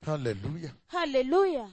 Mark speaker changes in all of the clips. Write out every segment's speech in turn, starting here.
Speaker 1: Hallelujah.
Speaker 2: haleluya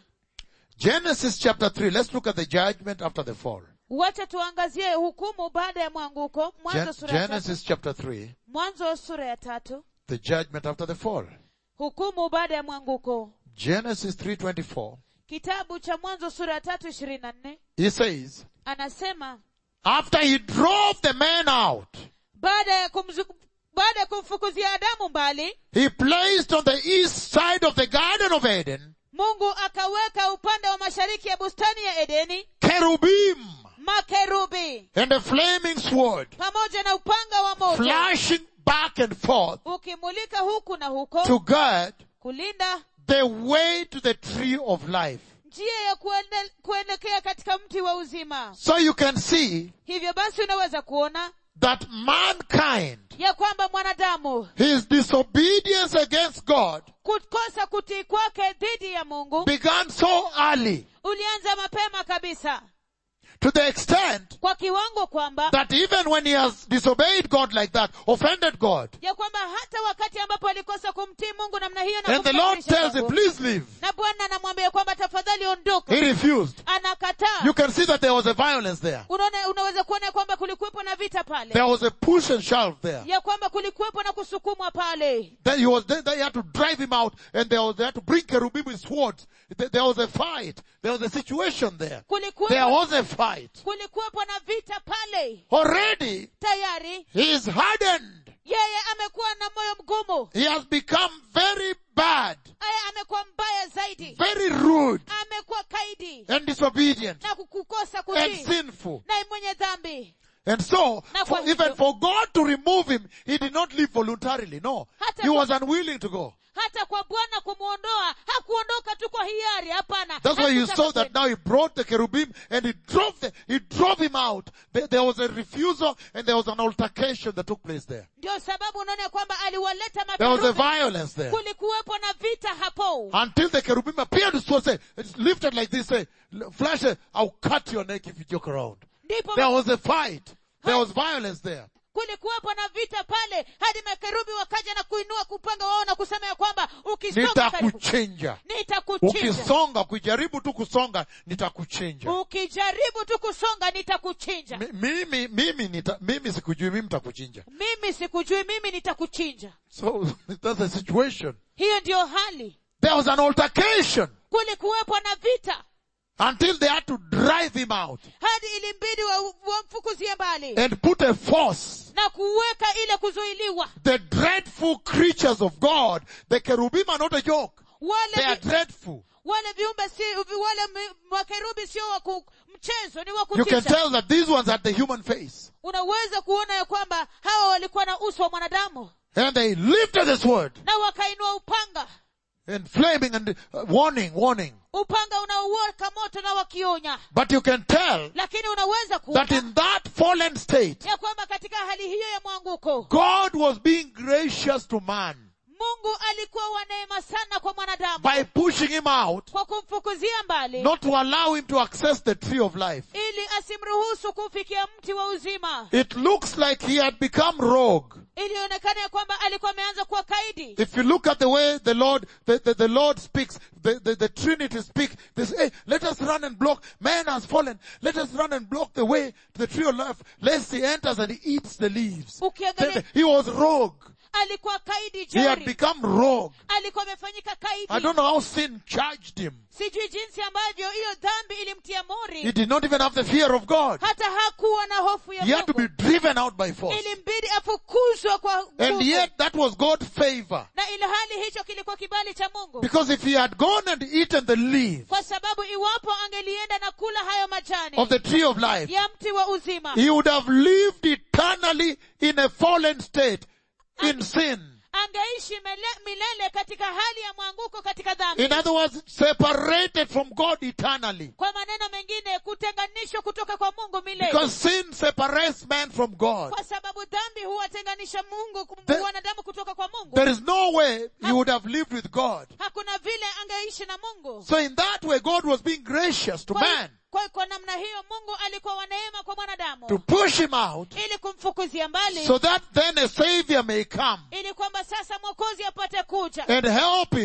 Speaker 1: Genesis chapter 3. Let's look at the judgment after the fall.
Speaker 2: wacha tuangazie hukumu baada ya mwanguko mwanzo
Speaker 1: Gen-
Speaker 2: sura ya tatu
Speaker 1: Genesis chapter 3.
Speaker 2: mwanzo sura ya tatu
Speaker 1: The judgment after the fall.
Speaker 2: hukumu baada ya mwanguko
Speaker 1: Genesis 3.24.
Speaker 2: kitabu cha mwanzo sura ya tatu ishirini na nne
Speaker 1: He says,
Speaker 2: anasema
Speaker 1: after he drove the man out,
Speaker 2: baada ya kumzu, baada ya kumfukuzia adamu mbali
Speaker 1: he placed on the east side of the garden of Eden
Speaker 2: mungu akaweka upande wa mashariki ya bustani ya edeni
Speaker 1: cherubim
Speaker 2: makerubi
Speaker 1: and a flaming sword
Speaker 2: pamoja na upanga wa moto
Speaker 1: flashing back and forth
Speaker 2: ukimulika huku na huko
Speaker 1: to guard
Speaker 2: kulinda
Speaker 1: the way to the tree of life.
Speaker 2: njia ya kuende, kuelekea katika mti wa uzima
Speaker 1: So you can see
Speaker 2: hivyo basi unaweza kuona
Speaker 1: that mankind,
Speaker 2: ya kwamba mwanadamu
Speaker 1: his disobedience against God
Speaker 2: kukosa kutii kwake dhidi ya mungu
Speaker 1: began so early
Speaker 2: ulianza mapema kabisa
Speaker 1: to the extent
Speaker 2: kwa kiwango kwamba
Speaker 1: that even when he has disobeyed God like that, offended God,
Speaker 2: ya kwamba hata wakati ambapo alikosa kumtii mungu namna hiyo na
Speaker 1: and the Lord
Speaker 2: kumkasirisha
Speaker 1: tells him,
Speaker 2: Mungu,
Speaker 1: please leave,
Speaker 2: na bwana anamwambia kwamba tafadhali ondoka
Speaker 1: he refused.
Speaker 2: anakataa
Speaker 1: You can see that there was a violence there.
Speaker 2: unaona unaweza kuona ya kwamba kulikuwepo na vita pale
Speaker 1: There was a push and shove there.
Speaker 2: ya kwamba kulikuwepo na kusukumwa pale
Speaker 1: Then he was there, they had to drive him out and they, was, they had to bring cherubim with swords. There there was a fight. There was a situation there. There
Speaker 2: kulikuwepo
Speaker 1: was a fight.
Speaker 2: kulikuwepo na vita pale
Speaker 1: Already,
Speaker 2: tayari
Speaker 1: he is hardened.
Speaker 2: yeye amekuwa na moyo mgumu
Speaker 1: He has become very bad,
Speaker 2: aya amekuwa mbaya zaidi
Speaker 1: very rude
Speaker 2: amekuwa kaidi
Speaker 1: and disobedient
Speaker 2: na kukukosa
Speaker 1: and
Speaker 2: kutii
Speaker 1: sinful.
Speaker 2: na mwenye dhambi
Speaker 1: And so,
Speaker 2: Na
Speaker 1: for,
Speaker 2: kwa
Speaker 1: even
Speaker 2: hivyo-
Speaker 1: for God to remove him, he did not leave voluntarily. No.
Speaker 2: Hata
Speaker 1: He
Speaker 2: kwa-
Speaker 1: was unwilling to go.
Speaker 2: hata kwa bwana kumwondoa hakuondoka tu kwa hiari hapana
Speaker 1: That's why you
Speaker 2: Hakutaka
Speaker 1: saw that
Speaker 2: kwenda.
Speaker 1: now he brought the cherubim and he drove the, he drove him out. There, there was a refusal and there was an altercation that took place there.
Speaker 2: ndio sababu unaona kwamba aliwaleta
Speaker 1: There was a
Speaker 2: makerubi
Speaker 1: violence there.
Speaker 2: kulikuwepo na vita hapo
Speaker 1: Until the cherubim appeared to sword, say, it's lifted like this, say, flash, it, I'll cut your neck if you joke around.
Speaker 2: ndipo
Speaker 1: There was a fight. There was violence there.
Speaker 2: kulikuwepo na vita pale hadi makerubi wakaja na kuinua kupanga wao na kusema ya kwamba ukisonga karibu
Speaker 1: Nitakuchinja.
Speaker 2: nitakuchinja
Speaker 1: Ukisonga, kujaribu tu kusonga, nitakuchinja.
Speaker 2: ukijaribu tu kusonga nitakuchinja
Speaker 1: Mi- Mimi, mimi, nita, mimi sikujui, mimi nitakuchinja.
Speaker 2: mimi sikujui mimi nitakuchinja
Speaker 1: So, that's the situation.
Speaker 2: hiyo ndiyo hali
Speaker 1: There was an altercation
Speaker 2: kulikuwepo na vita
Speaker 1: until they had to drive him out
Speaker 2: hadi ilimbidi wa- wamfukuzie mbali
Speaker 1: and put a force.
Speaker 2: na kuweka ile kuzuiliwa
Speaker 1: The dreadful creatures of God, the cherubim are not a joke.
Speaker 2: wale
Speaker 1: They are
Speaker 2: vi,
Speaker 1: dreadful.
Speaker 2: wale viumbe si wale mi- makerubi sio wa ku- mchezo ni wa
Speaker 1: You can
Speaker 2: kutisha
Speaker 1: tell that these ones had the human face.
Speaker 2: unaweza kuona ya kwamba hawa walikuwa na uso wa mwanadamu
Speaker 1: And they lifted the sword
Speaker 2: na wakainua upanga
Speaker 1: and flaming and uh, warning, warning.
Speaker 2: upanga unaowaka moto na wakionya
Speaker 1: But you can tell
Speaker 2: lakini unaweza
Speaker 1: that
Speaker 2: kuona
Speaker 1: in that fallen state,
Speaker 2: ya kwamba katika hali hiyo ya mwanguko
Speaker 1: God was being gracious to man
Speaker 2: mungu alikuwa wa neema sana kwa mwanadamu
Speaker 1: by pushing him out,
Speaker 2: kwa kumfukuzia mbali
Speaker 1: not to allow him to access the tree of life.
Speaker 2: ili asimruhusu kufikia mti wa uzima
Speaker 1: It looks like he had become rogue.
Speaker 2: ilionekana ya kwamba alikuwa ameanza kuwa kaidi
Speaker 1: If you look at the way the Lord, the, the, the Lord speaks, the, the, the Trinity speak, they say, hey, let us run and block, man has fallen, let us run and block the way to the tree of life, lest he enters and he eats the leaves.
Speaker 2: ukiangalia
Speaker 1: He was rogue.
Speaker 2: alikuwa kaidi
Speaker 1: He had
Speaker 2: jori
Speaker 1: become rogue.
Speaker 2: alikuwa amefanyika
Speaker 1: I
Speaker 2: kaidi
Speaker 1: don't know how sin charged him.
Speaker 2: sijui jinsi ambavyo hiyo dhambi ilimtia
Speaker 1: He
Speaker 2: mori
Speaker 1: did not even have the fear of God.
Speaker 2: hata hakuwa na hofu ya
Speaker 1: He had to be
Speaker 2: mungu
Speaker 1: driven out by force.
Speaker 2: ilimbidi afukuzwe kwa
Speaker 1: And
Speaker 2: nguvu
Speaker 1: yet that was God's favor.
Speaker 2: na ilhali hicho kilikuwa kibali cha mungu
Speaker 1: Because if he had gone and eaten the leaves
Speaker 2: kwa sababu iwapo angelienda na kula hayo majani
Speaker 1: of the tree of life,
Speaker 2: ya mti wa uzima
Speaker 1: he would have lived eternally in a fallen state, in sin.
Speaker 2: angeishi mele- milele katika hali ya mwanguko katika dhambi
Speaker 1: In other words, separated from God eternally.
Speaker 2: kwa maneno mengine kutenganishwa kutoka kwa mungu milele
Speaker 1: Because sin separates man from God.
Speaker 2: kwa sababu dhambi huwatenganisha mungu
Speaker 1: The-
Speaker 2: wanadamu kutoka kwa mungu
Speaker 1: There is no way he would have lived with God.
Speaker 2: hakuna vile angeishi na mungu
Speaker 1: So in that way, God was being gracious to
Speaker 2: kwa,
Speaker 1: man
Speaker 2: kwa, kwa namna hiyo mungu alikuwa wa neema kwa mwanadamu
Speaker 1: to push him out
Speaker 2: ili kumfukuzia mbali
Speaker 1: so that then a savior may come
Speaker 2: ili kwamba sasa mwokozi apate kuja
Speaker 1: and help him
Speaker 2: na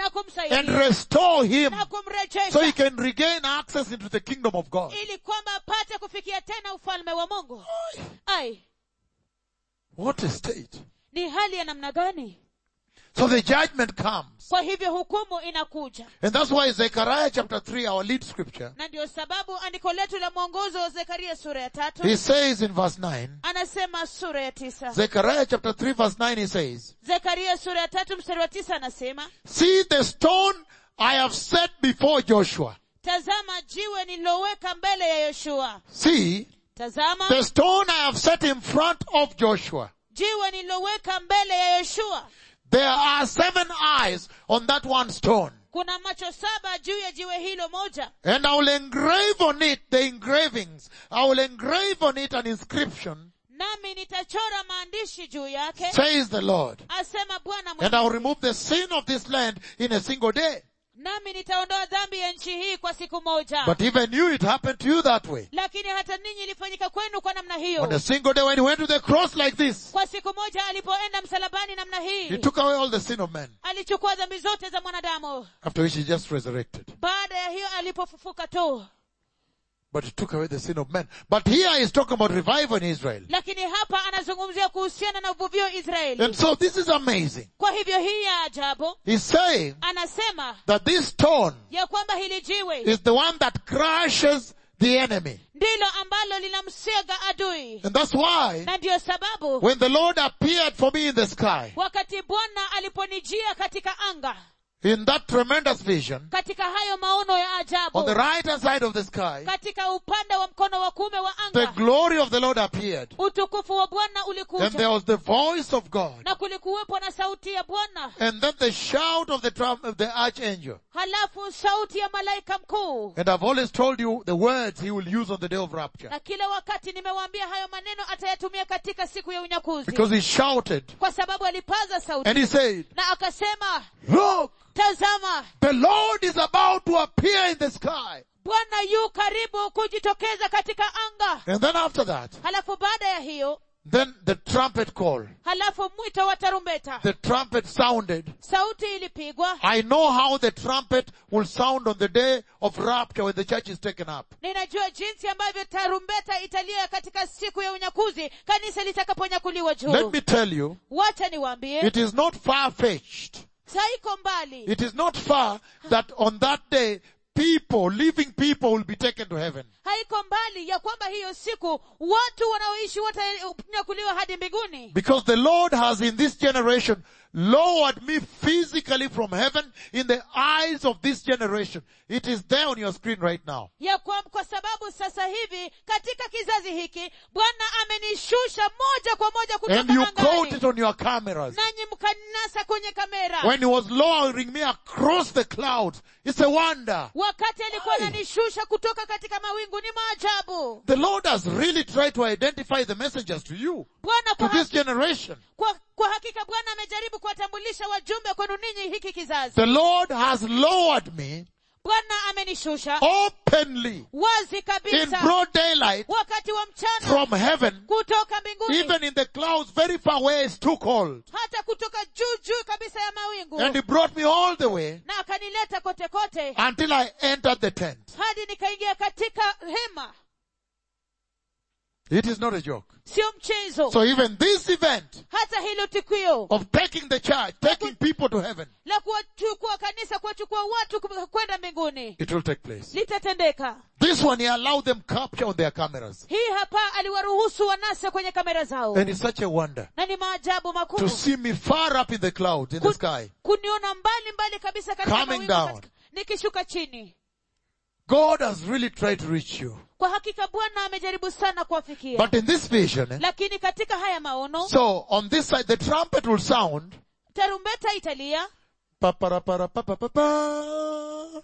Speaker 2: na
Speaker 1: and
Speaker 2: kumsaidia
Speaker 1: restore him
Speaker 2: na
Speaker 1: so he
Speaker 2: kumrejesha
Speaker 1: can regain access into the kingdom of God.
Speaker 2: ili kwamba apate kufikia tena ufalme wa mungu ai
Speaker 1: What a state.
Speaker 2: ni hali ya namna gani
Speaker 1: So the judgment comes.
Speaker 2: kwa hivyo hukumu inakuja
Speaker 1: And that's why Zechariah chapter 3, our lead scripture,
Speaker 2: na ndio sababu andiko letu la mwongozo wa zekaria sura ya tatu
Speaker 1: he says in verse 9,
Speaker 2: anasema sura ya tisa
Speaker 1: Zechariah chapter 3 verse 9 he says,
Speaker 2: zekaria sura ya tatu mstari wa tisa anasema
Speaker 1: See the stone I have set before Joshua.
Speaker 2: tazama jiwe nililoweka mbele ya yoshua
Speaker 1: See
Speaker 2: tazama
Speaker 1: the stone I have set in front of Joshua.
Speaker 2: jiwe nililoweka mbele ya yoshua
Speaker 1: There are seven eyes on that one stone.
Speaker 2: kuna macho saba juu ya jiwe hilo moja
Speaker 1: And I will engrave on it the engravings. I will engrave on it an inscription,
Speaker 2: nami nitachora maandishi juu yake
Speaker 1: says the Lord.
Speaker 2: asema bwana
Speaker 1: And I will
Speaker 2: Mwenyezi.
Speaker 1: remove the sin of this land in a single day.
Speaker 2: nami nitaondoa dhambi ya nchi hii kwa siku moja
Speaker 1: But even you, it happened to you that way.
Speaker 2: lakini hata ninyi ilifanyika kwenu kwa namna
Speaker 1: On a
Speaker 2: hiyo
Speaker 1: single day when he went to the cross like this,
Speaker 2: kwa siku moja alipoenda msalabani namna
Speaker 1: he
Speaker 2: hii
Speaker 1: took away all the sin of men.
Speaker 2: alichukua dhambi zote za mwanadamu
Speaker 1: After which he just resurrected.
Speaker 2: baada ya hiyo alipofufuka tu
Speaker 1: But he took away the sin of men. But here he's talking about revival in Israel.
Speaker 2: lakini hapa anazungumzia kuhusiana na uvuvio israeli
Speaker 1: And so this is amazing.
Speaker 2: kwa hivyo hii ya ajabu
Speaker 1: He's saying
Speaker 2: anasema
Speaker 1: that this stone
Speaker 2: ya kwamba hili jiwe
Speaker 1: is the one that crushes the enemy.
Speaker 2: ndilo ambalo linamsega adui
Speaker 1: And that's why
Speaker 2: na ndiyo sababu
Speaker 1: when the Lord appeared for me in the sky,
Speaker 2: wakati bwana aliponijia katika anga
Speaker 1: in that tremendous vision,
Speaker 2: katika hayo maono ya
Speaker 1: on
Speaker 2: ajabu
Speaker 1: the right hand side of the sky,
Speaker 2: katika upande wa mkono wa kuume wa
Speaker 1: the
Speaker 2: anga
Speaker 1: glory of the Lord appeared.
Speaker 2: utukufu wa bwana
Speaker 1: And there
Speaker 2: ulikuja
Speaker 1: was the voice of God.
Speaker 2: na kulikuwepo na sauti ya bwana
Speaker 1: And then the shout of the trump of the archangel.
Speaker 2: halafu sauti ya malaika mkuu
Speaker 1: And I've always told you the words he will use on the day of rapture.
Speaker 2: na kila wakati nimewaambia hayo maneno atayatumia katika siku ya unyakuzi
Speaker 1: Because he shouted
Speaker 2: kwa sababu alipaza sauti
Speaker 1: and he said,
Speaker 2: na akasema
Speaker 1: look,
Speaker 2: tazama
Speaker 1: the Lord is about to appear in the sky.
Speaker 2: bwana yu karibu kujitokeza katika anga
Speaker 1: And then after that,
Speaker 2: halafu baada ya hiyo
Speaker 1: then the trumpet call.
Speaker 2: halafu mwito wa tarumbeta
Speaker 1: The trumpet sounded.
Speaker 2: sauti ilipigwa
Speaker 1: I know how the trumpet will sound on the day of rapture when the church is taken up.
Speaker 2: ninajua jinsi ambavyo tarumbeta italia katika siku ya unyakuzi kanisa litakaponyakuliwa
Speaker 1: Let
Speaker 2: juu
Speaker 1: me tell you,
Speaker 2: wacha niwaambie
Speaker 1: it is not far-fetched.
Speaker 2: saiko mbali
Speaker 1: It is not far that on that day, people, living people will be taken to heaven.
Speaker 2: haiko mbali ya kwamba hiyo siku watu wanaoishi watanyakuliwa hadi mbinguni
Speaker 1: Because the Lord has in this generation lowered me physically from heaven in the eyes of this generation. It is there on your screen right now.
Speaker 2: ya kwa, kwa sababu sasa hivi katika kizazi hiki bwana amenishusha moja kwa moja
Speaker 1: And you
Speaker 2: kutoka
Speaker 1: caught it
Speaker 2: angani
Speaker 1: on your cameras.
Speaker 2: nanyi mkanasa kwenye kamera
Speaker 1: When he was lowering me across the clouds. It's a wonder.
Speaker 2: wakati alikuwa
Speaker 1: Ai.
Speaker 2: ananishusha kutoka katika mawingu ni maajabu
Speaker 1: The Lord has really tried to identify the messengers to you,
Speaker 2: bwana
Speaker 1: to
Speaker 2: kwa,
Speaker 1: this
Speaker 2: haki,
Speaker 1: generation.
Speaker 2: kwa, kwa hakika bwana amejaribu kuwatambulisha wajumbe kwenu ninyi hiki kizazi
Speaker 1: The Lord has lowered me
Speaker 2: bwana amenishusha
Speaker 1: openly
Speaker 2: wazi
Speaker 1: in
Speaker 2: kabisa
Speaker 1: broad daylight
Speaker 2: wakati wa mchana
Speaker 1: from heaven,
Speaker 2: kutoka mbinguni
Speaker 1: even in the clouds very far away, it's too cold.
Speaker 2: hata kutoka juu juu kabisa ya mawingu
Speaker 1: And he brought me all the way
Speaker 2: na akanileta kote kote
Speaker 1: until I entered the tent.
Speaker 2: hadi nikaingia katika hema
Speaker 1: It is not a joke.
Speaker 2: sio mchezo
Speaker 1: So even this event
Speaker 2: hata hilo tukio
Speaker 1: of taking the church, taking people to heaven,
Speaker 2: la kuwachukua kanisa kuwachukua watu ku- kwenda mbinguni
Speaker 1: it will take place.
Speaker 2: litatendeka
Speaker 1: This one, he allowed them capture on their cameras.
Speaker 2: hii hapa aliwaruhusu wanase kwenye kamera zao
Speaker 1: And it's such a wonder
Speaker 2: na ni maajabu
Speaker 1: to
Speaker 2: makuu
Speaker 1: see me far up in the clouds, in the
Speaker 2: Ku-
Speaker 1: sky.
Speaker 2: kuniona mbali mbali kabisa katika
Speaker 1: Coming
Speaker 2: mawingu
Speaker 1: down.
Speaker 2: katika- nikishuka chini
Speaker 1: God has really tried to reach you.
Speaker 2: kwa hakika bwana amejaribu sana kuwafikia
Speaker 1: But in this vision, eh,
Speaker 2: lakini katika haya maono
Speaker 1: so on this side, the trumpet will sound.
Speaker 2: tarumbeta italia
Speaker 1: Pa-pa-ra-pa-ra-pa-pa-pa.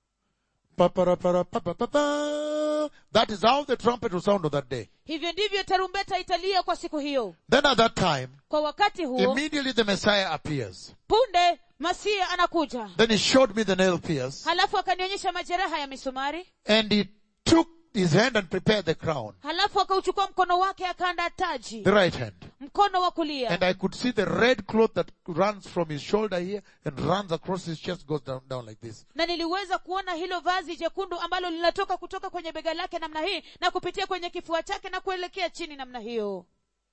Speaker 1: Pa-pa-ra-pa-ra-pa-pa-pa-pa. That is how the trumpet will sound on that day.
Speaker 2: hivyo ndivyo tarumbeta italia kwa siku hiyo
Speaker 1: Then at that time,
Speaker 2: kwa wakati huo
Speaker 1: immediately the Messiah appears.
Speaker 2: punde masia anakuja
Speaker 1: Then he showed me the nail pierce
Speaker 2: halafu akanionyesha majeraha ya misumari
Speaker 1: and he took his hand and prepared the crown,
Speaker 2: halafu akauchukua mkono wake akaanda taji
Speaker 1: the right hand.
Speaker 2: mkono wa kulia
Speaker 1: And I could see the red cloth that runs from his shoulder here and runs across his chest, goes down, down like this.
Speaker 2: na niliweza kuona hilo vazi jekundu ambalo linatoka kutoka kwenye bega lake namna hii na kupitia kwenye kifua chake na kuelekea chini namna hiyo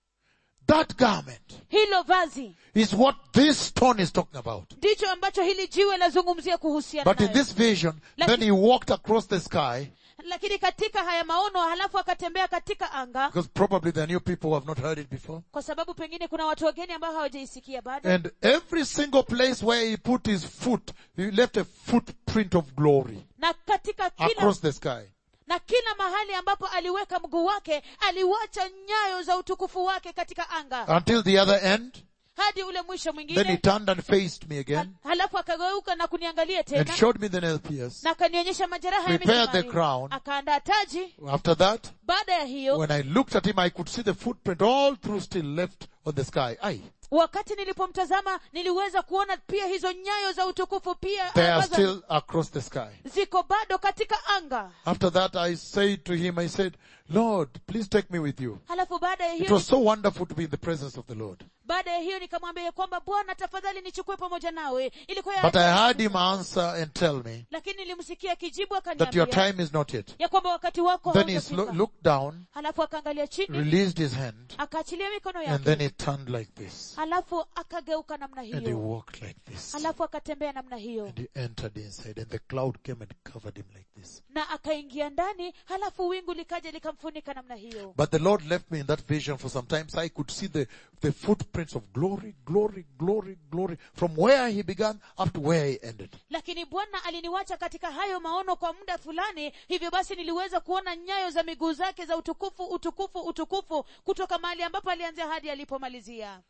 Speaker 1: That garment
Speaker 2: hilo vazi
Speaker 1: is what this stone is talking about.
Speaker 2: ndicho ambacho hili jiwe lazungumzia kuhusiana
Speaker 1: But in
Speaker 2: nayo.
Speaker 1: this vision,
Speaker 2: Like-
Speaker 1: then he walked across the sky,
Speaker 2: lakini katika haya maono halafu akatembea katika anga
Speaker 1: because probably there are new people who have not heard it before.
Speaker 2: kwa sababu pengine kuna watu wageni ambao hawajaisikia bado
Speaker 1: And every single place where he put his foot, he left a footprint of glory
Speaker 2: na katika kila
Speaker 1: across the sky.
Speaker 2: na kila mahali ambapo aliweka mguu wake aliwacha nyayo za utukufu wake katika anga
Speaker 1: Until the other end,
Speaker 2: hadi ule mwisho
Speaker 1: then he
Speaker 2: mwingine
Speaker 1: turned and faced me
Speaker 2: ha-
Speaker 1: again
Speaker 2: halafu akageuka na kuniangalia
Speaker 1: and
Speaker 2: tena
Speaker 1: showed me the nail pierce.
Speaker 2: na akanionyesha majeraha ya
Speaker 1: Prepared the
Speaker 2: misumari
Speaker 1: crown.
Speaker 2: akaandaa taji
Speaker 1: After that,
Speaker 2: baada ya hiyo
Speaker 1: when I looked at him, I could see the footprint all through still left on the sky. Aye.
Speaker 2: wakati nilipomtazama niliweza kuona pia hizo nyayo za utukufu pia
Speaker 1: They are
Speaker 2: ambazo
Speaker 1: still across the sky.
Speaker 2: ziko bado katika anga
Speaker 1: After that, I said to him, I said, Lord, please take me with you.
Speaker 2: halafu baada ya
Speaker 1: It
Speaker 2: hiyo
Speaker 1: was so wonderful to be in the presence of the Lord.
Speaker 2: baada ya hiyo nikamwambia ya kwamba bwana tafadhali nichukue pamoja nawe ilikuwa ya
Speaker 1: But I
Speaker 2: ajabu.
Speaker 1: heard him answer and tell me
Speaker 2: lakini nilimsikia kijibu
Speaker 1: that your
Speaker 2: akaniambia
Speaker 1: time is not yet.
Speaker 2: ya kwamba wakati wako
Speaker 1: Then he
Speaker 2: haujafika.
Speaker 1: slo- looked down,
Speaker 2: halafu akaangalia chini
Speaker 1: released his hand,
Speaker 2: akaachilia mikono
Speaker 1: and
Speaker 2: yake
Speaker 1: then he turned like this.
Speaker 2: halafu akageuka namna
Speaker 1: And he
Speaker 2: hiyo
Speaker 1: walked like this.
Speaker 2: halafu akatembea namna hiyo
Speaker 1: And he entered inside, and the cloud came and covered him like this.
Speaker 2: na akaingia ndani halafu wingu likaja likamfunika namna hiyo
Speaker 1: But the Lord left me in that vision for some time, so I could see the, the footprints of glory, glory, glory, glory, from where he began up to where he ended.
Speaker 2: lakini bwana aliniwacha katika hayo maono kwa muda fulani hivyo basi niliweza kuona nyayo za miguu zake za utukufu utukufu utukufu kutoka mahali ambapo alianzia hadi alipomalizia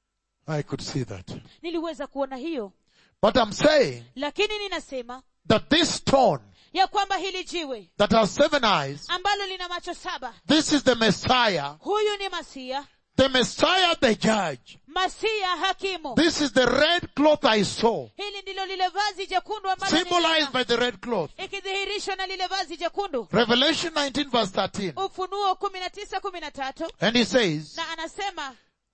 Speaker 1: I could see that.
Speaker 2: niliweza kuona hiyo
Speaker 1: But I'm saying
Speaker 2: lakini ninasema
Speaker 1: that this stone
Speaker 2: ya kwamba hili jiwe
Speaker 1: that has seven eyes,
Speaker 2: ambalo lina macho saba
Speaker 1: this is the Messiah,
Speaker 2: huyu ni masia
Speaker 1: the Messiah the judge.
Speaker 2: masia hakimu
Speaker 1: This is the red cloth I saw,
Speaker 2: hili ndilo lile vazi jekundu ambalo
Speaker 1: symbolized
Speaker 2: niliona,
Speaker 1: by the red cloth.
Speaker 2: ikidhihirishwa na lile vazi jekundu
Speaker 1: Revelation 19 verse 13.
Speaker 2: ufunuo kumi na tisa kumi na tatu
Speaker 1: And he says,
Speaker 2: na anasema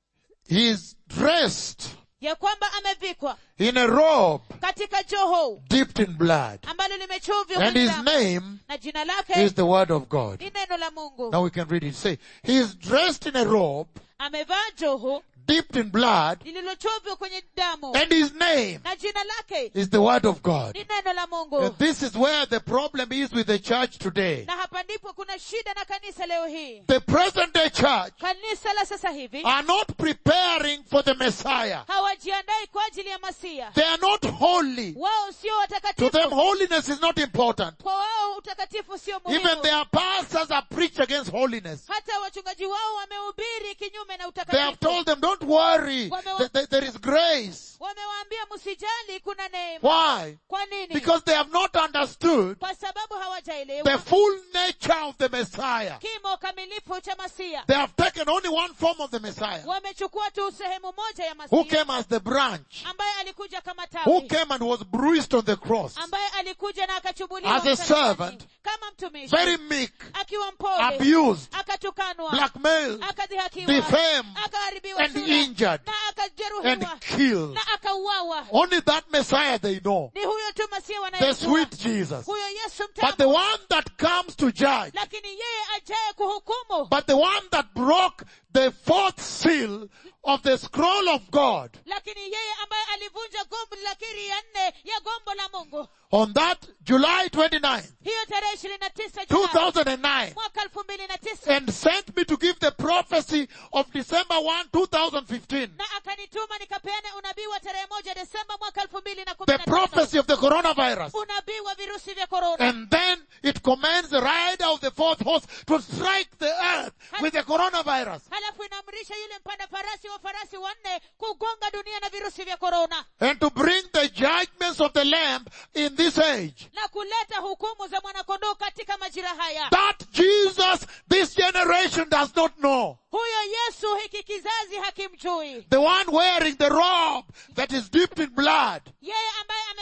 Speaker 1: he is dressed
Speaker 2: ya kwamba amevikwa
Speaker 1: in a robe
Speaker 2: katika joho
Speaker 1: dipped in blood.
Speaker 2: ambalo limechovya
Speaker 1: And
Speaker 2: kwenye
Speaker 1: his
Speaker 2: damu.
Speaker 1: name
Speaker 2: na jina lake
Speaker 1: is the word of God.
Speaker 2: ni neno la mungu
Speaker 1: Now we can read it. Say, he is dressed in a robe
Speaker 2: amevaa joho
Speaker 1: dipped in blood
Speaker 2: lililochovya kwenye damu
Speaker 1: and his name
Speaker 2: na jina lake
Speaker 1: is the word of God.
Speaker 2: ni neno la mungu
Speaker 1: And this is where the problem is with the church today.
Speaker 2: na hapa ndipo kuna shida na kanisa leo hii
Speaker 1: The present day church
Speaker 2: kanisa la sasa hivi
Speaker 1: are not preparing for the Messiah.
Speaker 2: hawajiandai kwa ajili ya masia
Speaker 1: They are not holy.
Speaker 2: wao sio
Speaker 1: To them,
Speaker 2: watakatifu
Speaker 1: holiness is not important.
Speaker 2: kwa wao utakatifu sio
Speaker 1: Even
Speaker 2: muhimu
Speaker 1: their pastors have preached against holiness.
Speaker 2: hata wachungaji wao wamehubiri kinyume na
Speaker 1: They have
Speaker 2: utakatifu
Speaker 1: told them, don't worry.
Speaker 2: Wamewa-
Speaker 1: Th- th- There is grace.
Speaker 2: wamewaambia msijali kuna neema
Speaker 1: Why?
Speaker 2: kwa nini
Speaker 1: Because they have not understood
Speaker 2: kwa sababu
Speaker 1: the
Speaker 2: hawajaelewa
Speaker 1: full nature of the Messiah.
Speaker 2: kimo kamilifu cha masia
Speaker 1: They have taken only one form of the Messiah.
Speaker 2: wamechukua tu sehemu moja ya
Speaker 1: Who
Speaker 2: masia
Speaker 1: came as the branch.
Speaker 2: ambaye alikuja kama
Speaker 1: Who
Speaker 2: tawi
Speaker 1: came and was bruised on the cross.
Speaker 2: ambaye alikuja na akachubuliwa
Speaker 1: As a
Speaker 2: msalabani.
Speaker 1: servant,
Speaker 2: kama mtumishi
Speaker 1: Very meek,
Speaker 2: akiwa mpole
Speaker 1: abused,
Speaker 2: akatukanwa
Speaker 1: blackmailed,
Speaker 2: akadhihakiwa
Speaker 1: defamed,
Speaker 2: akaharibiwa
Speaker 1: and
Speaker 2: sura,
Speaker 1: injured,
Speaker 2: na
Speaker 1: and
Speaker 2: akajeruhiwa
Speaker 1: killed.
Speaker 2: na akauawa
Speaker 1: Only that Messiah they know.
Speaker 2: ni huyo tu masia
Speaker 1: The
Speaker 2: wanayejua
Speaker 1: sweet Jesus.
Speaker 2: huyo yesu
Speaker 1: But the
Speaker 2: mtamu
Speaker 1: one that comes to judge,
Speaker 2: lakini yeye ajaye kuhukumu
Speaker 1: but the one that broke the fourth seal of the scroll of God
Speaker 2: lakini yeye ambaye alivunja gombo la kiri ya nne ya gombo la mungu
Speaker 1: on that July 29th,
Speaker 2: hiyo tarehe ishirini na tisa Julai
Speaker 1: 2009,
Speaker 2: mwaka elfu mbili na tisa
Speaker 1: and sent me to give the prophecy of December 1, 2015.
Speaker 2: na akanituma nikapeane unabii wa tarehe moja desemba mwaka elfu mbili na kumi
Speaker 1: The
Speaker 2: na tano
Speaker 1: prophecy of the coronavirus.
Speaker 2: unabii wa virusi vya korona
Speaker 1: And then it commands the rider of the fourth horse to strike the earth with the coronavirus
Speaker 2: halafu inaamrisha yule mpanda farasi wa farasi wanne kugonga dunia na virusi vya korona
Speaker 1: and to bring the judgments of the Lamb in this age.
Speaker 2: na kuleta hukumu za mwanakondoo katika majira haya
Speaker 1: That Jesus this generation does not know.
Speaker 2: huyo yesu hiki kizazi hakimjui
Speaker 1: The one wearing the robe that is dipped in blood.
Speaker 2: yeye ambaye amevalia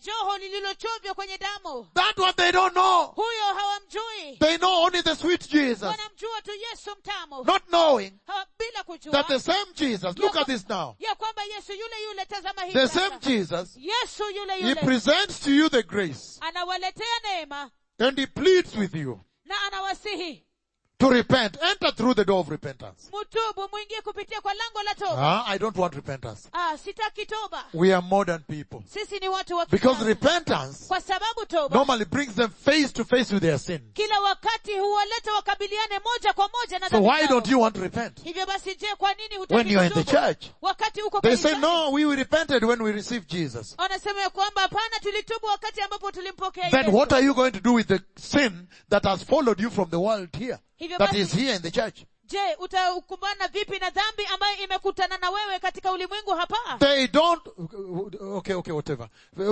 Speaker 2: joho lililochovya kwenye damu
Speaker 1: That one they don't know.
Speaker 2: huyo hawamjui
Speaker 1: They know only the sweet Jesus.
Speaker 2: wanamjua tu yesu mtamu
Speaker 1: Not knowing
Speaker 2: Hawa- bila kujua
Speaker 1: that the same Jesus, look at this now.
Speaker 2: ya kwamba yesu yule yule tazama hii
Speaker 1: The
Speaker 2: sasa.
Speaker 1: same Jesus,
Speaker 2: yesu yule
Speaker 1: He
Speaker 2: yule
Speaker 1: presents to you the grace
Speaker 2: anawaletea neema
Speaker 1: and He pleads with you
Speaker 2: na anawasihi
Speaker 1: to repent. Enter through the door of repentance.
Speaker 2: mutubu mwingie kupitia kwa lango la toba
Speaker 1: Ah, I don't want repentance.
Speaker 2: ah, sitaki toba
Speaker 1: We are modern people.
Speaker 2: sisi ni watu wa
Speaker 1: Because
Speaker 2: kisasa.
Speaker 1: repentance
Speaker 2: kwa sababu toba
Speaker 1: normally brings them face to face with their sin.
Speaker 2: kila wakati huwaleta wakabiliane moja kwa moja na
Speaker 1: So
Speaker 2: dhambi
Speaker 1: why
Speaker 2: zao.
Speaker 1: don't you want to repent?
Speaker 2: hivyo basi je kwa nini hutaki
Speaker 1: When you're in the
Speaker 2: kutubu?
Speaker 1: church.
Speaker 2: wakati uko
Speaker 1: They say,
Speaker 2: kanisani?
Speaker 1: no, we repented when we received Jesus.
Speaker 2: wanasema ya kwamba hapana tulitubu wakati ambapo tulimpokea
Speaker 1: Then
Speaker 2: Yesu.
Speaker 1: what are you going to do with the sin that has followed you from the world here?
Speaker 2: Hivyo
Speaker 1: That
Speaker 2: basi-
Speaker 1: is here in the church.
Speaker 2: je utakumbana vipi na dhambi ambayo imekutana na wewe katika ulimwengu hapa
Speaker 1: They don't, okay, okay, whatever.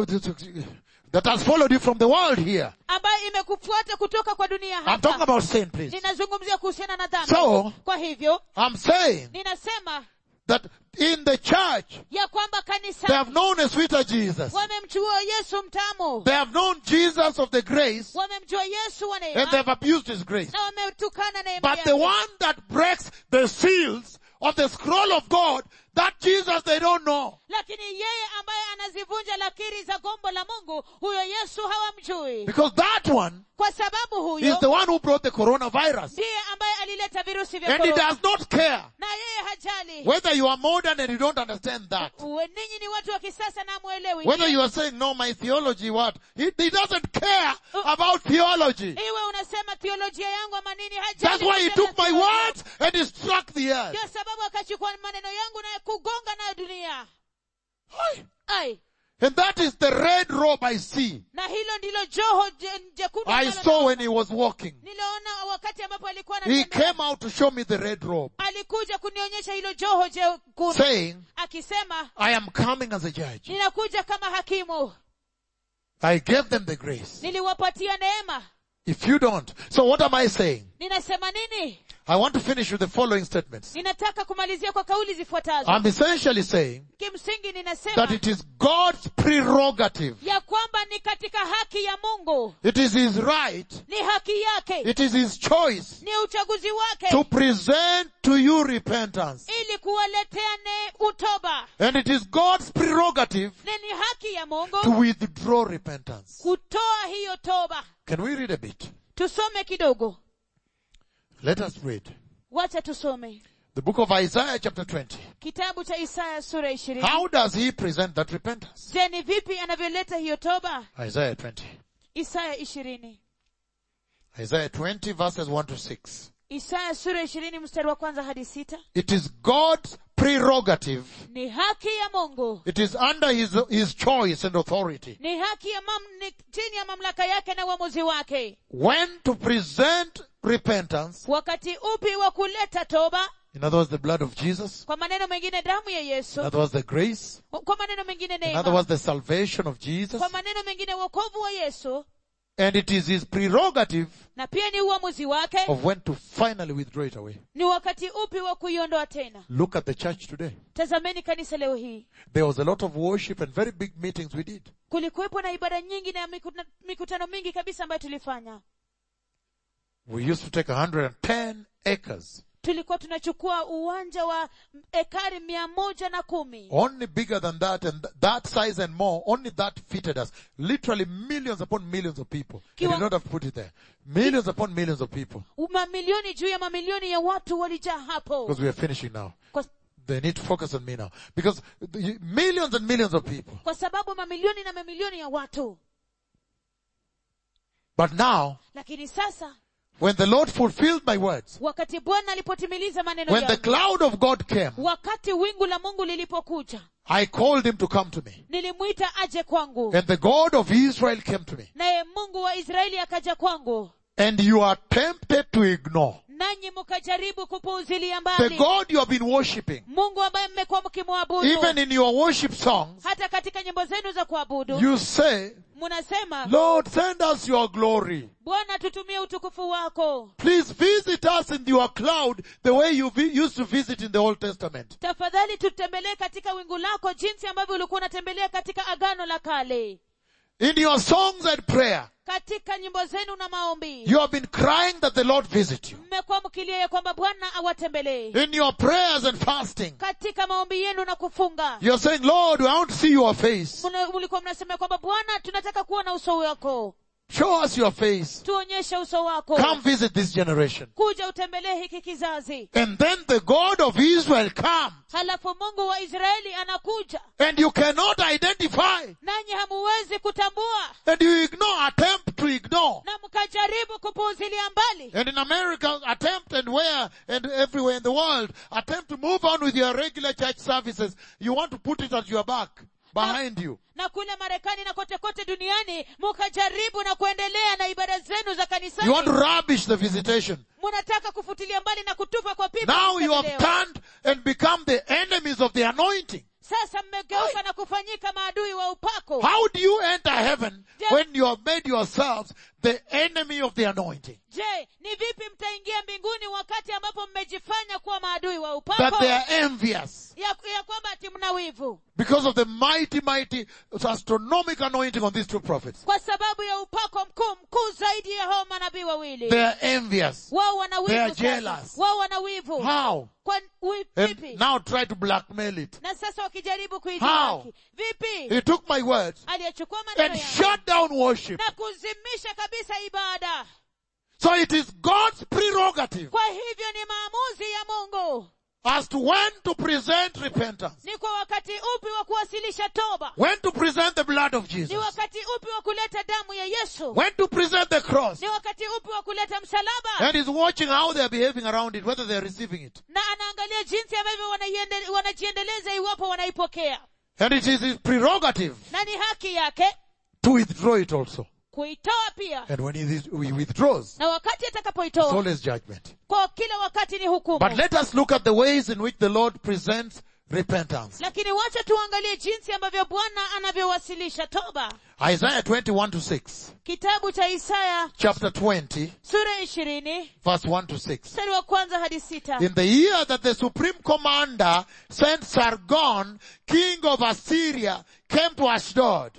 Speaker 1: That has followed you from the world here.
Speaker 2: ambayo imekufuata kutoka kwa dunia
Speaker 1: I'm talking
Speaker 2: hapa
Speaker 1: about sin, please.
Speaker 2: ninazungumzia kuhusiana na dhambi
Speaker 1: So-
Speaker 2: kwa hivyo
Speaker 1: I'm saying
Speaker 2: ninasema
Speaker 1: that in the church,
Speaker 2: ya kwamba
Speaker 1: they
Speaker 2: kanisa
Speaker 1: have known a sweeter Jesus.
Speaker 2: wamemjua yesu mtamu
Speaker 1: They have known Jesus of the grace
Speaker 2: wamemjua yesu wa
Speaker 1: and
Speaker 2: neema
Speaker 1: they have abused his grace.
Speaker 2: na wametukana neema
Speaker 1: But the
Speaker 2: yake
Speaker 1: one that breaks the seals of the scroll of God, that Jesus they don't know.
Speaker 2: lakini yeye ambaye anazivunja lakiri za gombo la mungu huyo yesu hawamjui
Speaker 1: Because that one
Speaker 2: kwa sababu
Speaker 1: is
Speaker 2: huyo
Speaker 1: the one who brought the coronavirus.
Speaker 2: ndiye ambaye alileta virusi vya
Speaker 1: And he
Speaker 2: korona
Speaker 1: does not care
Speaker 2: na yeye hajali
Speaker 1: whether you are modern and you don't understand that.
Speaker 2: Uwe- ninyi ni watu wa kisasa na mwelewi
Speaker 1: Whether you are saying, no, my theology, what? He, he doesn't care about theology.
Speaker 2: iwe unasema theolojia yangu ama nini hajali
Speaker 1: That's why he
Speaker 2: kuhusiana
Speaker 1: took my
Speaker 2: na theolojia.
Speaker 1: words and he struck the earth.
Speaker 2: ndio sababu akachukua maneno yangu na kugonga nayo dunia
Speaker 1: Hi.
Speaker 2: ai
Speaker 1: And that is the red robe I see.
Speaker 2: na hilo ndilo joho je- jekundu
Speaker 1: I
Speaker 2: ambalo
Speaker 1: saw when he was walking.
Speaker 2: niliona wakati ambapo alikuwa
Speaker 1: He
Speaker 2: anatembea.
Speaker 1: came out to show me the red robe,
Speaker 2: alikuja kunionyesha hilo joho jekundu
Speaker 1: saying,
Speaker 2: akisema
Speaker 1: I am coming as a judge.
Speaker 2: ninakuja kama hakimu
Speaker 1: I gave them the grace.
Speaker 2: niliwapatia neema
Speaker 1: If you don't, so what am I saying?
Speaker 2: ninasema nini
Speaker 1: I want to finish with the following statements.
Speaker 2: ninataka kumalizia kwa kauli zifuatazo
Speaker 1: I'm essentially saying
Speaker 2: kimsingi ninasema
Speaker 1: that it is God's prerogative.
Speaker 2: ya kwamba ni katika haki ya mungu
Speaker 1: It is His right.
Speaker 2: ni haki yake
Speaker 1: It is His choice
Speaker 2: ni uchaguzi wake
Speaker 1: to present to you repentance.
Speaker 2: ili kuwaletea ne utoba
Speaker 1: And it is God's prerogative
Speaker 2: na ni haki ya mungu
Speaker 1: to withdraw repentance.
Speaker 2: kutoa hiyo toba
Speaker 1: Can we read a bit?
Speaker 2: tusome kidogo
Speaker 1: Let us read.
Speaker 2: wacha tusome
Speaker 1: The book of Isaiah chapter 20.
Speaker 2: kitabu cha isaya sura ishirini
Speaker 1: How does he present that repentance?
Speaker 2: je ni vipi anavyoleta hiyo toba
Speaker 1: Isaiah 20.
Speaker 2: isaya ishirini
Speaker 1: Isaiah 20 verses 1 to 6.
Speaker 2: isaya sura ishirini mstari wa kwanza hadi sita
Speaker 1: It is God's prerogative.
Speaker 2: ni haki ya mungu
Speaker 1: It is under his, his choice and authority.
Speaker 2: ni haki ya mam, ni chini ya mamlaka yake na uamuzi wake
Speaker 1: When to present repentance,
Speaker 2: wakati upi wa kuleta toba
Speaker 1: in other words, the blood of Jesus,
Speaker 2: kwa maneno mengine damu ya
Speaker 1: in
Speaker 2: yesu
Speaker 1: other words, the grace,
Speaker 2: kwa maneno mengine
Speaker 1: in other
Speaker 2: neema
Speaker 1: words, the salvation of Jesus,
Speaker 2: kwa maneno mengine wokovu wa yesu
Speaker 1: and it is his prerogative
Speaker 2: na pia ni uamuzi wake
Speaker 1: of when to finally withdraw it away.
Speaker 2: ni wakati upi wa kuiondoa tena
Speaker 1: Look at the church today.
Speaker 2: tazameni kanisa leo hii
Speaker 1: There was a lot of worship and very big meetings we did.
Speaker 2: kulikuwepo na ibada nyingi na mikutano, mikutano mingi kabisa ambayo tulifanya
Speaker 1: We used to take 110 acres,
Speaker 2: tulikuwa tunachukua uwanja wa ekari mia moja na kumi
Speaker 1: only bigger than that and th- that size and more, only that fitted us. Literally millions upon millions of people. We
Speaker 2: Kiwa-
Speaker 1: did not have put it there. Millions upon millions of people.
Speaker 2: mamilioni juu ya mamilioni ya watu walijaa hapo
Speaker 1: Because we are finishing now.
Speaker 2: kwa,
Speaker 1: They need to focus on me now. Because the, millions and millions of people.
Speaker 2: kwa sababu mamilioni na mamilioni ya watu
Speaker 1: But now,
Speaker 2: lakini sasa
Speaker 1: when the Lord fulfilled my words,
Speaker 2: wakati bwana alipotimiliza maneno
Speaker 1: when the
Speaker 2: yangu
Speaker 1: cloud of God came,
Speaker 2: wakati wingu la mungu lilipokuja
Speaker 1: I called him to come to me.
Speaker 2: nilimwita aje kwangu
Speaker 1: And the God of Israel came to me.
Speaker 2: naye mungu wa israeli akaja kwangu
Speaker 1: And you are tempted to ignore.
Speaker 2: nanyi mkajaribu kupuuzilia
Speaker 1: The
Speaker 2: mbali
Speaker 1: God you have been worshipping.
Speaker 2: mungu ambaye mmekuwa mkimwabudu
Speaker 1: Even in your worship songs,
Speaker 2: hata katika nyimbo zenu za kuabudu
Speaker 1: you say,
Speaker 2: munasema
Speaker 1: Lord, send us your glory.
Speaker 2: bwana tutumie utukufu wako
Speaker 1: Please visit us in your cloud the way you vi- used to visit in the Old Testament.
Speaker 2: tafadhali tutembelee katika wingu lako jinsi ambavyo ulikuwa unatembelea katika agano la kale
Speaker 1: In your songs and prayer,
Speaker 2: katika nyimbo zenu na maombi
Speaker 1: you have been crying that the Lord visit you.
Speaker 2: mmekuwa mkilia ya kwamba bwana awatembelee
Speaker 1: In your prayers and fasting,
Speaker 2: katika maombi yenu na kufunga
Speaker 1: you're saying, Lord, I want to see your face.
Speaker 2: Muna- mlikuwa mnasema ya kwamba bwana tunataka kuona uso wako
Speaker 1: Show us your face.
Speaker 2: tuonyeshe uso wako
Speaker 1: Come visit this generation.
Speaker 2: kuja utembelee hiki kizazi
Speaker 1: And then the God of Israel comes.
Speaker 2: halafu mungu wa israeli anakuja
Speaker 1: And you cannot identify.
Speaker 2: nanyi hamuwezi kutambua
Speaker 1: And you ignore, attempt to ignore.
Speaker 2: na mkajaribu kupuuzilia mbali
Speaker 1: And in America, attempt and where and everywhere in the world, attempt to move on with your regular church services. You want to put it at your back, behind you.
Speaker 2: na kule marekani na kote kote duniani mukajaribu na kuendelea na ibada zenu za kanisani
Speaker 1: You want to rubbish the visitation.
Speaker 2: munataka kufutilia mbali na kutupa kwa pipa
Speaker 1: Now you have
Speaker 2: mtembeleo.
Speaker 1: turned and become the enemies of the anointing.
Speaker 2: sasa mmegeuka na kufanyika maadui wa upako
Speaker 1: How do you enter heaven when you have made yourselves the enemy of the anointing?
Speaker 2: je ni vipi mtaingia mbinguni wakati ambapo mmejifanya kuwa maadui wa
Speaker 1: That
Speaker 2: upako
Speaker 1: they are envious
Speaker 2: ya, ya kwamba ati mna wivu
Speaker 1: because of the mighty, mighty astronomical anointing on these two prophets.
Speaker 2: kwa sababu ya upako mkuu mkuu zaidi ya hao manabii wawili
Speaker 1: They are envious.
Speaker 2: wao wana
Speaker 1: They are
Speaker 2: wivu sasa.
Speaker 1: jealous.
Speaker 2: wao wana wivu
Speaker 1: How?
Speaker 2: kwa wi-
Speaker 1: And
Speaker 2: vipi
Speaker 1: now try to blackmail it.
Speaker 2: na sasa wakijaribu
Speaker 1: How?
Speaker 2: kuidhihaki vipi
Speaker 1: He took my words
Speaker 2: aliyechukua maneno
Speaker 1: and
Speaker 2: yangu
Speaker 1: shut down worship.
Speaker 2: na kuzimisha kabisa ibada
Speaker 1: So it is God's prerogative
Speaker 2: kwa hivyo ni maamuzi ya mungu
Speaker 1: as to when to present repentance,
Speaker 2: ni kwa wakati upi wa kuwasilisha toba
Speaker 1: when to present the blood of
Speaker 2: ni
Speaker 1: Jesus,
Speaker 2: wakati upi wa kuleta damu ya yesu
Speaker 1: when to present the cross.
Speaker 2: ni wakati upi wa kuleta msalaba
Speaker 1: And he's watching how they are behaving around it, whether they are receiving it.
Speaker 2: na anaangalia jinsi ambavyo wanaiende- wanajiendeleza iwapo wanaipokea
Speaker 1: And it is his prerogative
Speaker 2: na ni haki yake
Speaker 1: to withdraw it also.
Speaker 2: kuitoa pia
Speaker 1: And when he, he withdraws,
Speaker 2: na wakati
Speaker 1: it's
Speaker 2: atakapoitoa
Speaker 1: always judgment.
Speaker 2: kwa kila wakati ni hukumu
Speaker 1: But let us look at the ways in which the Lord presents repentance.
Speaker 2: lakini wacha tuangalie jinsi ambavyo bwana anavyowasilisha toba
Speaker 1: Isaiah 21 to 6.
Speaker 2: kitabu cha isaya
Speaker 1: Chapter 20,
Speaker 2: sura ishirini
Speaker 1: verse 1 to 6.
Speaker 2: mstari wa kwanza hadi sita
Speaker 1: In the year that the supreme commander sent Sargon, king of Assyria, came to Ashdod.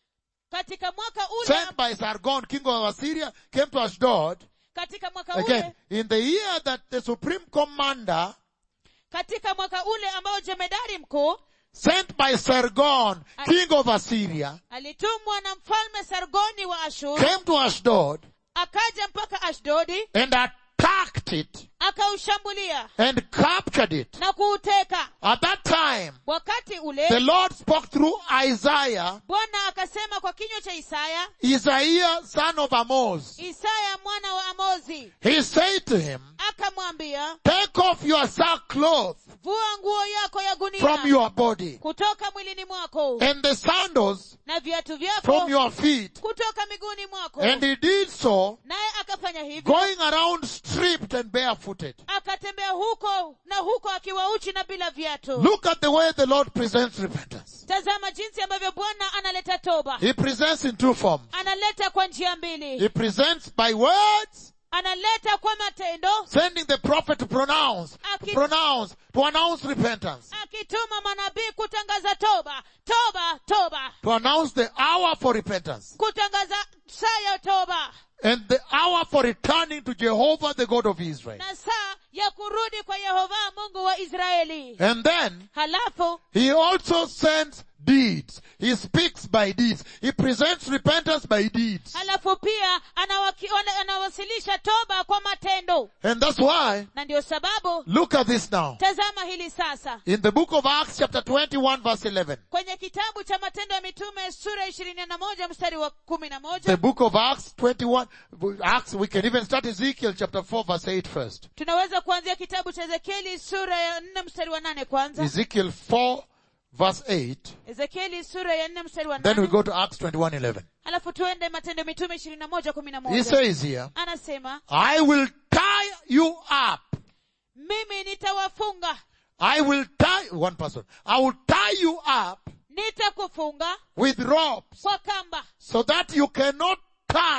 Speaker 2: katika mwaka ule
Speaker 1: Sent by Sargon, king of Assyria, came to Ashdod.
Speaker 2: katika mwaka
Speaker 1: Again,
Speaker 2: ule
Speaker 1: in the year that the supreme commander
Speaker 2: katika mwaka ule ambao jemedari mkuu
Speaker 1: sent by Sargon, king of Assyria,
Speaker 2: alitumwa na mfalme sargoni wa ashuru
Speaker 1: came to Ashdod
Speaker 2: akaja mpaka ashdodi
Speaker 1: and attacked it
Speaker 2: akaushambulia
Speaker 1: and captured it.
Speaker 2: na kuuteka
Speaker 1: At that time,
Speaker 2: wakati
Speaker 1: the
Speaker 2: ule
Speaker 1: Lord spoke through Isaiah,
Speaker 2: bwana akasema kwa kinywa cha isaya
Speaker 1: Isaiah son of Amoz.
Speaker 2: isaya mwana wa amozi
Speaker 1: He said to him,
Speaker 2: akamwambia
Speaker 1: take off your sackcloth
Speaker 2: vua nguo yako ya gunia
Speaker 1: from your body
Speaker 2: kutoka mwilini mwako
Speaker 1: and the sandals
Speaker 2: na viatu vyako
Speaker 1: from your feet.
Speaker 2: kutoka miguuni mwako
Speaker 1: And he did so,
Speaker 2: naye akafanya hivyo
Speaker 1: going around stripped and barefooted.
Speaker 2: akatembea huko na huko akiwa uchi na bila viatu
Speaker 1: Look at the way the Lord presents repentance.
Speaker 2: tazama jinsi ambavyo bwana analeta toba
Speaker 1: He presents in two forms.
Speaker 2: analeta kwa njia mbili
Speaker 1: He presents by words,
Speaker 2: analeta kwa matendo
Speaker 1: sending the prophet to pronounce, to
Speaker 2: Aki-
Speaker 1: pronounce, to announce repentance,
Speaker 2: akituma manabii kutangaza toba toba toba
Speaker 1: to announce the hour for repentance
Speaker 2: kutangaza saa ya toba
Speaker 1: and the hour for returning to Jehovah, the God of Israel.
Speaker 2: na saa ya kurudi kwa yehova mungu wa israeli
Speaker 1: And then
Speaker 2: halafu
Speaker 1: he also sends deeds. He speaks by deeds. He presents repentance by deeds.
Speaker 2: halafu pia anawaki, ana- anawasilisha toba kwa matendo
Speaker 1: And that's why,
Speaker 2: na ndio sababu
Speaker 1: look at this now.
Speaker 2: tazama hili sasa
Speaker 1: In the book of Acts chapter 21 verse 11.
Speaker 2: kwenye kitabu cha matendo ya mitume sura ishirini na moja mstari wa kumi na
Speaker 1: The
Speaker 2: moja
Speaker 1: book of Acts 21, Acts, we can even start Ezekiel chapter 4 verse 8 first.
Speaker 2: tunaweza kuanzia kitabu cha ezekieli sura ya nne mstari wa nane kwanza
Speaker 1: Ezekiel 4 verse 8.
Speaker 2: ezekieli sura ya nne mstari wa
Speaker 1: Then we
Speaker 2: nane
Speaker 1: go to Acts 21 11.
Speaker 2: alafu tuende matendo ya mitume ishirini na moja kumi na
Speaker 1: He
Speaker 2: moja
Speaker 1: says here,
Speaker 2: anasema
Speaker 1: I will tie you up.
Speaker 2: mimi nitawafunga
Speaker 1: I will tie, one person, I will tie you up
Speaker 2: nitakufunga
Speaker 1: with ropes
Speaker 2: kwa kamba
Speaker 1: so that you cannot turn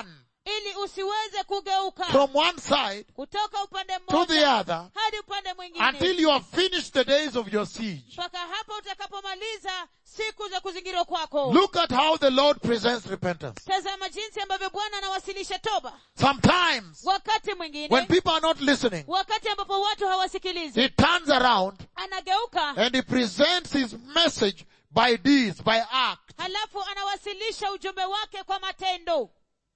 Speaker 2: ili usiweze kugeuka
Speaker 1: from one side
Speaker 2: kutoka upande
Speaker 1: to the
Speaker 2: mmoja
Speaker 1: other
Speaker 2: hadi upande mwingine
Speaker 1: until you have finished the days of your siege.
Speaker 2: mpaka hapo utakapomaliza siku za kuzingirwa kwako
Speaker 1: Look at how the Lord presents repentance.
Speaker 2: tazama jinsi ambavyo bwana anawasilisha toba
Speaker 1: Sometimes,
Speaker 2: wakati mwingine
Speaker 1: when people are not listening,
Speaker 2: wakati ambapo watu hawasikilizi
Speaker 1: he turns around
Speaker 2: anageuka
Speaker 1: and he presents his message by deeds, by act.
Speaker 2: halafu anawasilisha ujumbe wake kwa matendo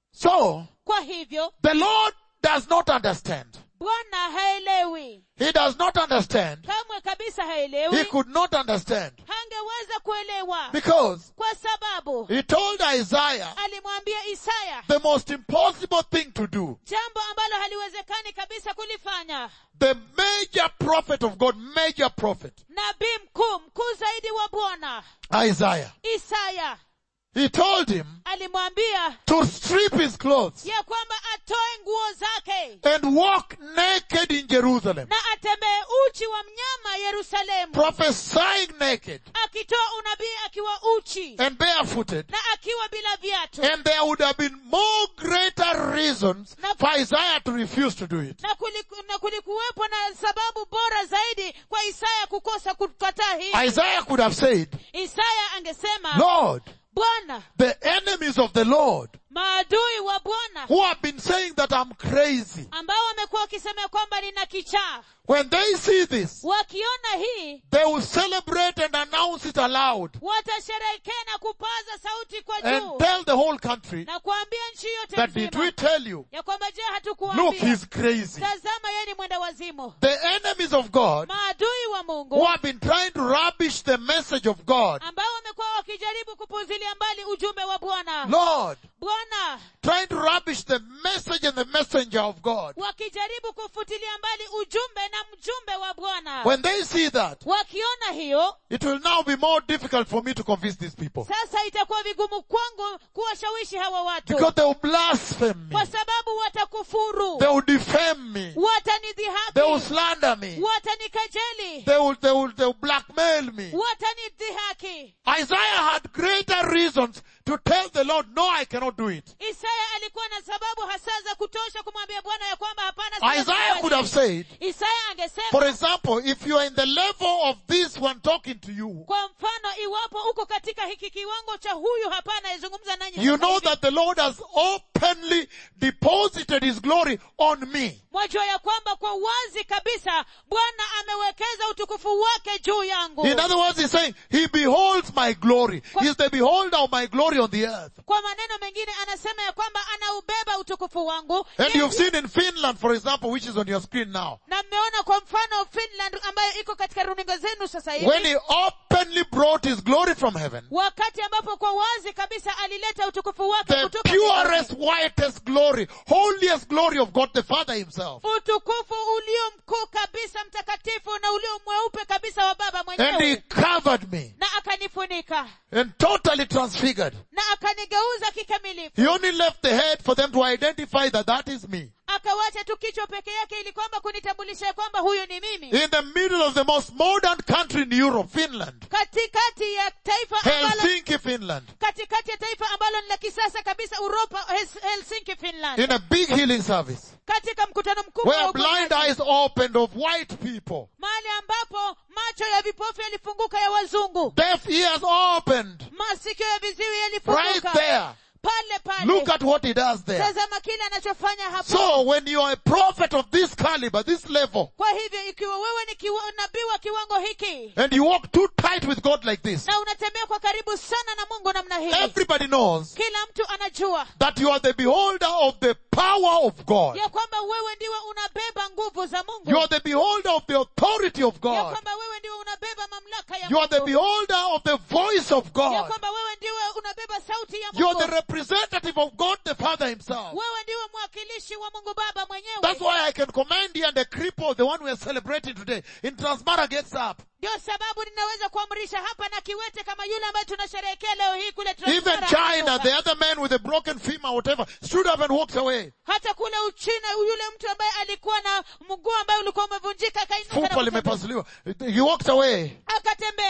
Speaker 1: So,
Speaker 2: kwa hivyo
Speaker 1: the Lord does not understand.
Speaker 2: bwana haelewi
Speaker 1: He does not understand.
Speaker 2: kamwe kabisa
Speaker 1: He
Speaker 2: haelewi
Speaker 1: could not understand.
Speaker 2: hangeweza kuelewa
Speaker 1: Because
Speaker 2: kwa sababu
Speaker 1: he told Isaiah
Speaker 2: alimwambia isaya
Speaker 1: the most impossible thing to do.
Speaker 2: jambo ambalo haliwezekani kabisa kulifanya
Speaker 1: The major prophet of God, major prophet,
Speaker 2: nabii mkuu mkuu zaidi wa bwana
Speaker 1: Isaiah.
Speaker 2: isaya
Speaker 1: He told him
Speaker 2: alimwambia
Speaker 1: to strip his clothes
Speaker 2: ya kwamba atoe nguo zake
Speaker 1: and walk naked in Jerusalem,
Speaker 2: na atembee uchi wa mnyama yerusalemu
Speaker 1: prophesying naked
Speaker 2: akitoa unabii akiwa uchi
Speaker 1: and barefooted.
Speaker 2: na akiwa bila viatu
Speaker 1: And there would have been more greater reasons for Isaiah to refuse to do it.
Speaker 2: na, kuliku, na kulikuwepo na sababu bora zaidi kwa isaya kukosa kukataa hii
Speaker 1: Isaiah could have said,
Speaker 2: isaya angesema
Speaker 1: Lord,
Speaker 2: bwana
Speaker 1: the enemies of the Lord
Speaker 2: maadui wa bwana
Speaker 1: who have been saying that I'm crazy,
Speaker 2: ambao wamekuwa wakisema kwamba nina kichaa
Speaker 1: when they see this,
Speaker 2: wakiona hii
Speaker 1: they will celebrate and announce it aloud
Speaker 2: watasherehekea na kupaza sauti kwa
Speaker 1: and
Speaker 2: juu
Speaker 1: tell the whole country
Speaker 2: na kuambia nchi yote
Speaker 1: that did we
Speaker 2: nzima
Speaker 1: tell you?
Speaker 2: ya kwamba je
Speaker 1: Look,
Speaker 2: hatukuambia
Speaker 1: he's crazy.
Speaker 2: tazama yeye ni mwenda wazimu
Speaker 1: The enemies of God
Speaker 2: maadui wa
Speaker 1: who
Speaker 2: mungu
Speaker 1: have been trying to rubbish the message of God,
Speaker 2: ambao wamekuwa wakijaribu kupuzilia mbali ujumbe wa bwana
Speaker 1: Lord,
Speaker 2: bwana
Speaker 1: trying to rubbish the message and the messenger of God.
Speaker 2: wakijaribu kufutilia mbali ujumbe na mjumbe wa bwana
Speaker 1: When they see that,
Speaker 2: wakiona hiyo
Speaker 1: it will now be more difficult for me to convince these people.
Speaker 2: sasa itakuwa vigumu kwangu kuwashawishi hawa watu
Speaker 1: Because they will blaspheme me.
Speaker 2: kwa sababu watakufuru
Speaker 1: They will defame me. They will
Speaker 2: watanidhihaki
Speaker 1: slander me.
Speaker 2: watanikejeli
Speaker 1: They will, they will, they will blackmail me.
Speaker 2: watanidhihaki
Speaker 1: Isaiah had greater reasons to tell the Lord, no, I cannot do it.
Speaker 2: isaya alikuwa na sababu hasa za kutosha kumwambia bwana ya kwamba hapana siwezi
Speaker 1: Isaiah
Speaker 2: kufanya
Speaker 1: could have said,
Speaker 2: isaya angesema
Speaker 1: for example, if you are in the level of this one talking to you,
Speaker 2: kwa mfano iwapo uko katika hiki kiwango cha huyu hapa anayezungumza nanyi
Speaker 1: you
Speaker 2: sasa
Speaker 1: know
Speaker 2: hivi,
Speaker 1: that the Lord has openly deposited His glory on me.
Speaker 2: mwajua ya kwamba kwa wazi kabisa bwana amewekeza utukufu wake juu yangu
Speaker 1: In other words, He's saying, He beholds my glory. He's the beholder of my glory on the earth.
Speaker 2: kwa maneno mengine anasema ya kwamba anaubeba utukufu wangu
Speaker 1: And
Speaker 2: Yeye-
Speaker 1: you've seen in Finland, for example, which is on your screen now,
Speaker 2: na mmeona kwa mfano finland ambayo iko katika runinga zenu sasa hivi
Speaker 1: when He openly brought His glory from heaven,
Speaker 2: wakati ambapo kwa wazi kabisa alileta utukufu wake
Speaker 1: the
Speaker 2: kutoka
Speaker 1: purest,
Speaker 2: mbinguni.
Speaker 1: whitest glory, holiest glory of God the Father Himself.
Speaker 2: utukufu ulio mkuu kabisa mtakatifu na ulio mweupe kabisa wa baba
Speaker 1: And He
Speaker 2: mwenyewe
Speaker 1: covered me
Speaker 2: na akanifunika
Speaker 1: and totally transfigured.
Speaker 2: na akanigeuza kikamilifu
Speaker 1: He only left the head for them to identify that that is me.
Speaker 2: akawacha tu kichwa peke yake ili kwamba kunitambulisha ya kwamba huyu ni mimi
Speaker 1: In the middle of the most modern country in Europe, Finland.
Speaker 2: katikati ya taifa ambalo
Speaker 1: Helsinki, Finland.
Speaker 2: katikati ya taifa ambalo ni la kisasa kabisa uropa Hes- helsinki finland
Speaker 1: In a big healing service.
Speaker 2: katika mkutano mkubwa wa
Speaker 1: Where blind
Speaker 2: uponyaji,
Speaker 1: eyes opened of white people.
Speaker 2: mahali ambapo macho ya vipofu yalifunguka ya wazungu
Speaker 1: Deaf ears opened.
Speaker 2: masikio ya viziwi
Speaker 1: Right
Speaker 2: yalifunguka
Speaker 1: there.
Speaker 2: pale pale
Speaker 1: Look at what he does there.
Speaker 2: tazama kile anachofanya hapo
Speaker 1: So when you are a prophet of this caliber, this level,
Speaker 2: kwa hivyo ikiwa wewe ni kiwa, nabii wa kiwango hiki
Speaker 1: and you walk too tight with God like this,
Speaker 2: na unatembea kwa karibu sana na mungu namna hii
Speaker 1: everybody knows
Speaker 2: kila mtu anajua
Speaker 1: that you are the beholder of the power of God.
Speaker 2: ya kwamba wewe ndiwe unabeba nguvu za mungu
Speaker 1: You are the beholder of the authority of
Speaker 2: ya
Speaker 1: God.
Speaker 2: kwamba wewe ndiwe unabeba mamlaka ya
Speaker 1: You are the
Speaker 2: mungu
Speaker 1: beholder of the voice of
Speaker 2: ya
Speaker 1: God.
Speaker 2: kwamba wewe ndiwe unabeba sauti ya
Speaker 1: You are
Speaker 2: mungu
Speaker 1: the representative of God the Father himself.
Speaker 2: wewe ndiwe mwakilishi wa mungu baba mwenyewe
Speaker 1: That's why I can command you and the cripple, the one we are celebrating today, in Transmara gets up.
Speaker 2: ndio sababu ninaweza kuamrisha hapa na kiwete kama yule ambaye tunasherehekea leo hii kule
Speaker 1: Even
Speaker 2: Transmara
Speaker 1: China,
Speaker 2: anatoka.
Speaker 1: the other man with a broken femur, whatever, stood up and walked away.
Speaker 2: hata kule uchina yule mtu ambaye alikuwa na mguu ambaye ulikuwa umevunjika akainuka na
Speaker 1: Fupa
Speaker 2: kutembea.
Speaker 1: limepasuliwa. He walked away.
Speaker 2: akatembea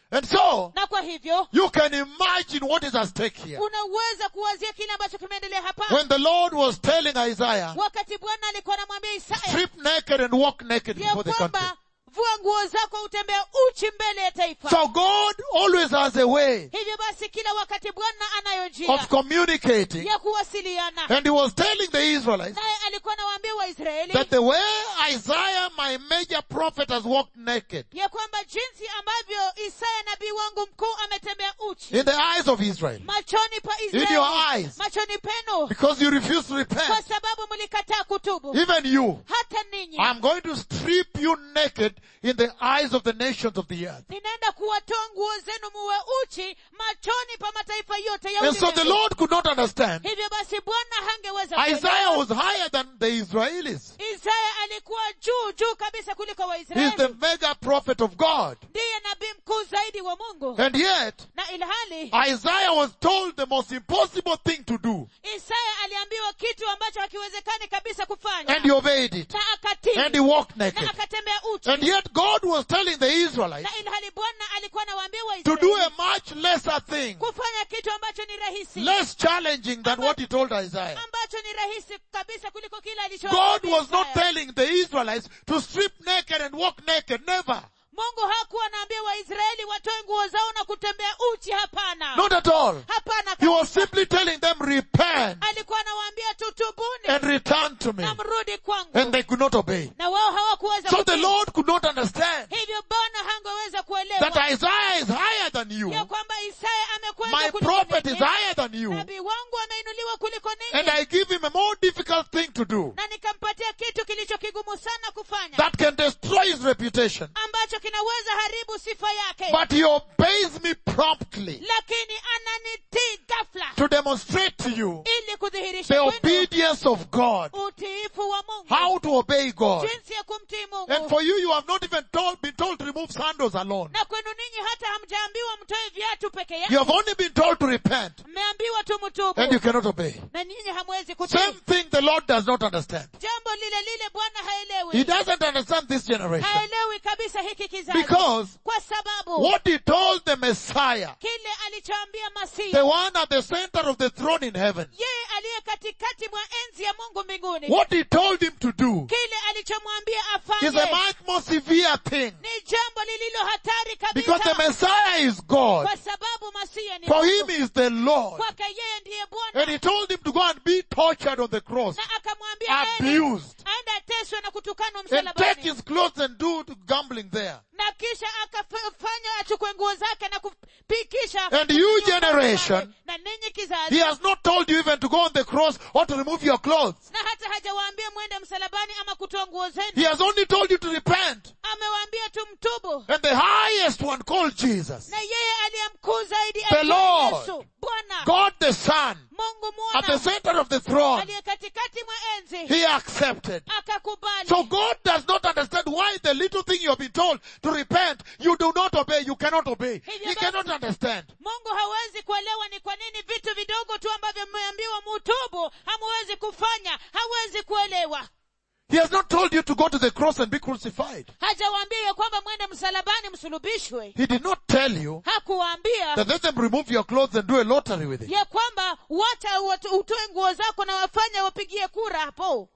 Speaker 1: And so,
Speaker 2: na kwa hivyo
Speaker 1: you can imagine what is at stake here.
Speaker 2: unaweza kuwazia kile ambacho kimeendelea hapa
Speaker 1: When the Lord was telling Isaiah,
Speaker 2: wakati bwana alikuwa anamwambia isaya
Speaker 1: strip naked and walk naked
Speaker 2: ya
Speaker 1: before the country.
Speaker 2: kwamba vua nguo zako utembea uchi mbele ya taifa
Speaker 1: So God always has a way
Speaker 2: hivyo basi kila wakati bwana anayo njia
Speaker 1: of communicating.
Speaker 2: ya kuwasiliana
Speaker 1: And he was telling the Israelites
Speaker 2: naye alikuwa anawaambia waisraeli
Speaker 1: that the way Isaiah, my major prophet, has walked naked
Speaker 2: ya kwamba jinsi ambavyo isaya nabii wangu mkuu ametembea uchi
Speaker 1: in the eyes of Israel
Speaker 2: machoni pa
Speaker 1: In your
Speaker 2: israeli
Speaker 1: eyes.
Speaker 2: machoni penu
Speaker 1: because you refuse to
Speaker 2: kwa
Speaker 1: repent.
Speaker 2: sababu mlikataa kutubu
Speaker 1: Even you.
Speaker 2: hata ninyi
Speaker 1: I'm going to strip you naked in the eyes of the nations of the earth.
Speaker 2: ninaenda kuwatoa nguo zenu muwe uchi machoni pa mataifa yote ya
Speaker 1: And so the
Speaker 2: ulimwengu.
Speaker 1: Lord could not understand.
Speaker 2: hivyo basi bwana hangeweza
Speaker 1: Isaiah
Speaker 2: kuelewa.
Speaker 1: was higher than the Israelis.
Speaker 2: isaya alikuwa juu juu kabisa kuliko
Speaker 1: He's the
Speaker 2: waisraeli
Speaker 1: mega prophet of God.
Speaker 2: ndiye nabii mkuu zaidi wa mungu
Speaker 1: And yet,
Speaker 2: na ilhali
Speaker 1: Isaiah was told the most impossible thing to do.
Speaker 2: isaya aliambiwa kitu ambacho hakiwezekani kabisa kufanya
Speaker 1: And he obeyed it.
Speaker 2: na akatii
Speaker 1: And he walked
Speaker 2: na
Speaker 1: naked.
Speaker 2: akatembea uchi
Speaker 1: And yet God was telling the Israelites
Speaker 2: na ilhali bwana alikuwa anawaambia
Speaker 1: to do a
Speaker 2: waisraeli
Speaker 1: much lesser thing,
Speaker 2: kufanya kitu ambacho ni rahisi
Speaker 1: less challenging than what he told Isaiah.
Speaker 2: ambacho ni rahisi kabisa kuliko kile
Speaker 1: God
Speaker 2: alichowaambia
Speaker 1: was not
Speaker 2: Isaya.
Speaker 1: telling the Israelites to strip naked and walk naked. Never.
Speaker 2: mungu hakuwa anaambia waisraeli watoe nguo zao na kutembea uchi hapana
Speaker 1: Not at all.
Speaker 2: hapana
Speaker 1: He was
Speaker 2: kabisa.
Speaker 1: simply telling them, repent
Speaker 2: alikuwa anawaambia tutubuni
Speaker 1: and return to me.
Speaker 2: na mrudi kwangu
Speaker 1: And they could not obey.
Speaker 2: na wao hawakuweza
Speaker 1: So the
Speaker 2: kutii.
Speaker 1: Lord could not understand
Speaker 2: hivyo bwana hangeweza
Speaker 1: that
Speaker 2: kuelewa
Speaker 1: Isaiah is higher than you.
Speaker 2: ya kwamba isaya amekwenda
Speaker 1: My
Speaker 2: kuliko
Speaker 1: prophet is
Speaker 2: ninyi.
Speaker 1: higher than you.
Speaker 2: nabii wangu ameinuliwa kuliko
Speaker 1: And
Speaker 2: ninyi
Speaker 1: I give him a more difficult thing to do
Speaker 2: na nikampatia kitu kilicho kigumu sana kufanya
Speaker 1: that can destroy his reputation.
Speaker 2: ambacho kinaweza haribu sifa yake
Speaker 1: But he obeys me promptly
Speaker 2: lakini ananitii ghafla
Speaker 1: to demonstrate to you
Speaker 2: ili kudhihirisha
Speaker 1: the
Speaker 2: kwenu
Speaker 1: obedience of God.
Speaker 2: utiifu wa mungu
Speaker 1: How to obey God.
Speaker 2: jinsi ya kumtii mungu
Speaker 1: And for you, you have not even told, been told to remove sandals alone.
Speaker 2: na kwenu ninyi hata hamjaambiwa mtoe viatu peke
Speaker 1: You
Speaker 2: yake
Speaker 1: have only been told to repent
Speaker 2: mmeambiwa tu mtubu
Speaker 1: and you cannot obey.
Speaker 2: na ninyi hamwezi
Speaker 1: Same
Speaker 2: kutii
Speaker 1: thing the Lord does not understand.
Speaker 2: jambo lile lile bwana
Speaker 1: He
Speaker 2: haelewi
Speaker 1: doesn't understand this generation
Speaker 2: haelewi kabisa hiki kizazi
Speaker 1: because
Speaker 2: kwa sababu
Speaker 1: what he told the Messiah,
Speaker 2: kile alichoambia masihi
Speaker 1: the one at the center of the throne in heaven,
Speaker 2: yeye aliye katikati mwa enzi ya mungu mbinguni
Speaker 1: what he told him to do
Speaker 2: kile alichomwambia
Speaker 1: is a
Speaker 2: afanye
Speaker 1: much more severe thing
Speaker 2: ni jambo lililo hatari
Speaker 1: because the
Speaker 2: kabisa
Speaker 1: Messiah is God.
Speaker 2: kwa sababu masihi ni
Speaker 1: For him
Speaker 2: Mungu.
Speaker 1: is the Lord.
Speaker 2: kwake yeye ndiye
Speaker 1: And
Speaker 2: bwana
Speaker 1: he told him to go and be tortured on the cross,
Speaker 2: na akamwambia aende
Speaker 1: abused,
Speaker 2: aende ateswe na kutukanwa
Speaker 1: and take
Speaker 2: msalabani
Speaker 1: his clothes and do gambling there.
Speaker 2: na kisha akafanya achukue nguo zake na kupikisha
Speaker 1: And you generation,
Speaker 2: na ninyi
Speaker 1: He
Speaker 2: kizazi
Speaker 1: has not told you even to go on the cross or to remove your clothes.
Speaker 2: na hata hajawaambia mwende msalabani ama kutoa nguo
Speaker 1: He
Speaker 2: zenu
Speaker 1: has only told you to repent.
Speaker 2: amewaambia tu mtubu
Speaker 1: And the highest one called Jesus,
Speaker 2: na yeye aliye mkuu zaidi
Speaker 1: The
Speaker 2: aitwaye
Speaker 1: Lord.
Speaker 2: yesu bwana
Speaker 1: God the Son,
Speaker 2: mungu
Speaker 1: at the
Speaker 2: mwana
Speaker 1: center of the throne,
Speaker 2: aliye katikati mwa enzi
Speaker 1: He accepted.
Speaker 2: akakubali
Speaker 1: So God does not understand why the little thing you have been told to repent, you do not obey, you cannot obey. He cannot understand.
Speaker 2: mungu hawezi kuelewa ni kwa nini vitu vidogo tu ambavyo mmeambiwa mutubu hamuwezi kufanya hawezi kuelewa
Speaker 1: He has not told you to go to the cross and be crucified.
Speaker 2: hajawaambia ya kwamba mwende msalabani msulubishwe
Speaker 1: He did not tell you
Speaker 2: hakuwaambia
Speaker 1: that let them remove your clothes and do a lottery with it.
Speaker 2: ya kwamba wacha watu- utoe nguo zako na wafanye wapigie kura hapo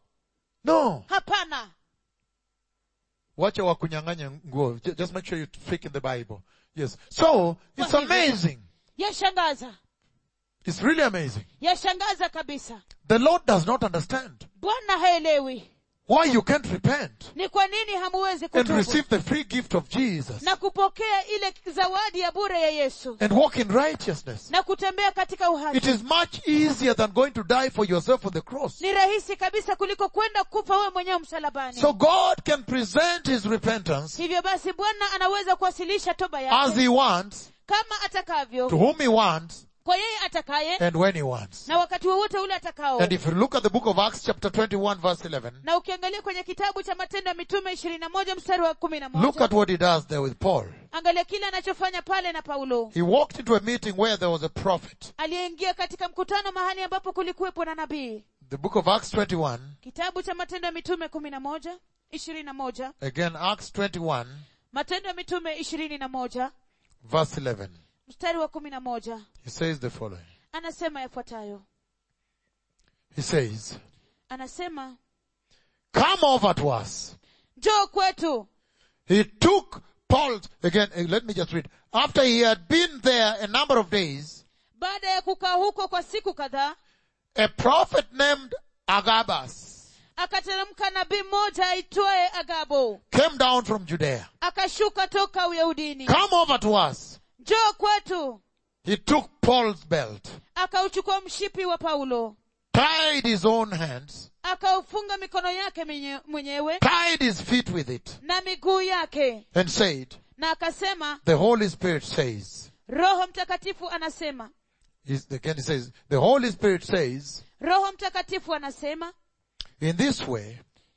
Speaker 1: No.
Speaker 2: hapana
Speaker 1: Wacha wakunyang'anya nguo. Ju- Just make sure you speak in the Bible. Yes. So, it's
Speaker 2: Kwa hivyo-
Speaker 1: amazing.
Speaker 2: yashangaza
Speaker 1: It's really amazing.
Speaker 2: yashangaza kabisa
Speaker 1: The Lord does not understand
Speaker 2: bwana haelewi
Speaker 1: why you can't repent
Speaker 2: ni kwa nini hamuwezi
Speaker 1: and
Speaker 2: kutubu
Speaker 1: receive the free gift of Jesus
Speaker 2: na kupokea ile zawadi ya bure ya yesu
Speaker 1: and walk in righteousness.
Speaker 2: na kutembea katika
Speaker 1: It
Speaker 2: uhaki
Speaker 1: is much easier than going to die for yourself on the cross.
Speaker 2: ni rahisi kabisa kuliko kwenda kufa wewe mwenyewe msalabani
Speaker 1: So God can present His repentance
Speaker 2: hivyo basi bwana anaweza kuwasilisha toba
Speaker 1: as
Speaker 2: yake
Speaker 1: He wants,
Speaker 2: kama atakavyo
Speaker 1: to whom He wants,
Speaker 2: kwa yeye atakaye
Speaker 1: and when He wants.
Speaker 2: na wakati wowote ule atakao
Speaker 1: And if you look at the book of Acts chapter 21 verse 11,
Speaker 2: na ukiangalia kwenye kitabu cha matendo ya mitume ishirini na moja mstari wa kumi na
Speaker 1: look
Speaker 2: moja
Speaker 1: at what He does there with Paul.
Speaker 2: angalia kile anachofanya pale na paulo
Speaker 1: He walked into a meeting where there was a prophet.
Speaker 2: aliyeingia katika mkutano mahali ambapo kulikuwepo na nabii
Speaker 1: The book of Acts 21,
Speaker 2: kitabu cha matendo ya mitume kumi na moja ishirini na moja
Speaker 1: again Acts 21,
Speaker 2: matendo ya mitume ishirini na moja
Speaker 1: verse 11.
Speaker 2: mstari wa kumi na moja
Speaker 1: He says the following.
Speaker 2: anasema yafuatayo
Speaker 1: He says,
Speaker 2: anasema
Speaker 1: come over to us.
Speaker 2: njoo kwetu
Speaker 1: He took Paul, again, eh, let me just read. After he had been there a number of days,
Speaker 2: baada ya kukaa huko kwa siku kadhaa
Speaker 1: a prophet named Agabus
Speaker 2: akateremka nabii mmoja aitwaye agabo
Speaker 1: came down from Judea.
Speaker 2: akashuka toka uyahudini
Speaker 1: Come over to us.
Speaker 2: njoo kwetu
Speaker 1: He took Paul's belt,
Speaker 2: akauchukua mshipi wa paulo
Speaker 1: tied his own hands,
Speaker 2: akaufunga mikono yake menye- mwenyewe
Speaker 1: tied his feet with it,
Speaker 2: na miguu yake
Speaker 1: and said,
Speaker 2: na akasema
Speaker 1: the Holy Spirit says,
Speaker 2: roho mtakatifu anasema
Speaker 1: He's- again he says, the Holy Spirit says,
Speaker 2: roho mtakatifu anasema
Speaker 1: in this way,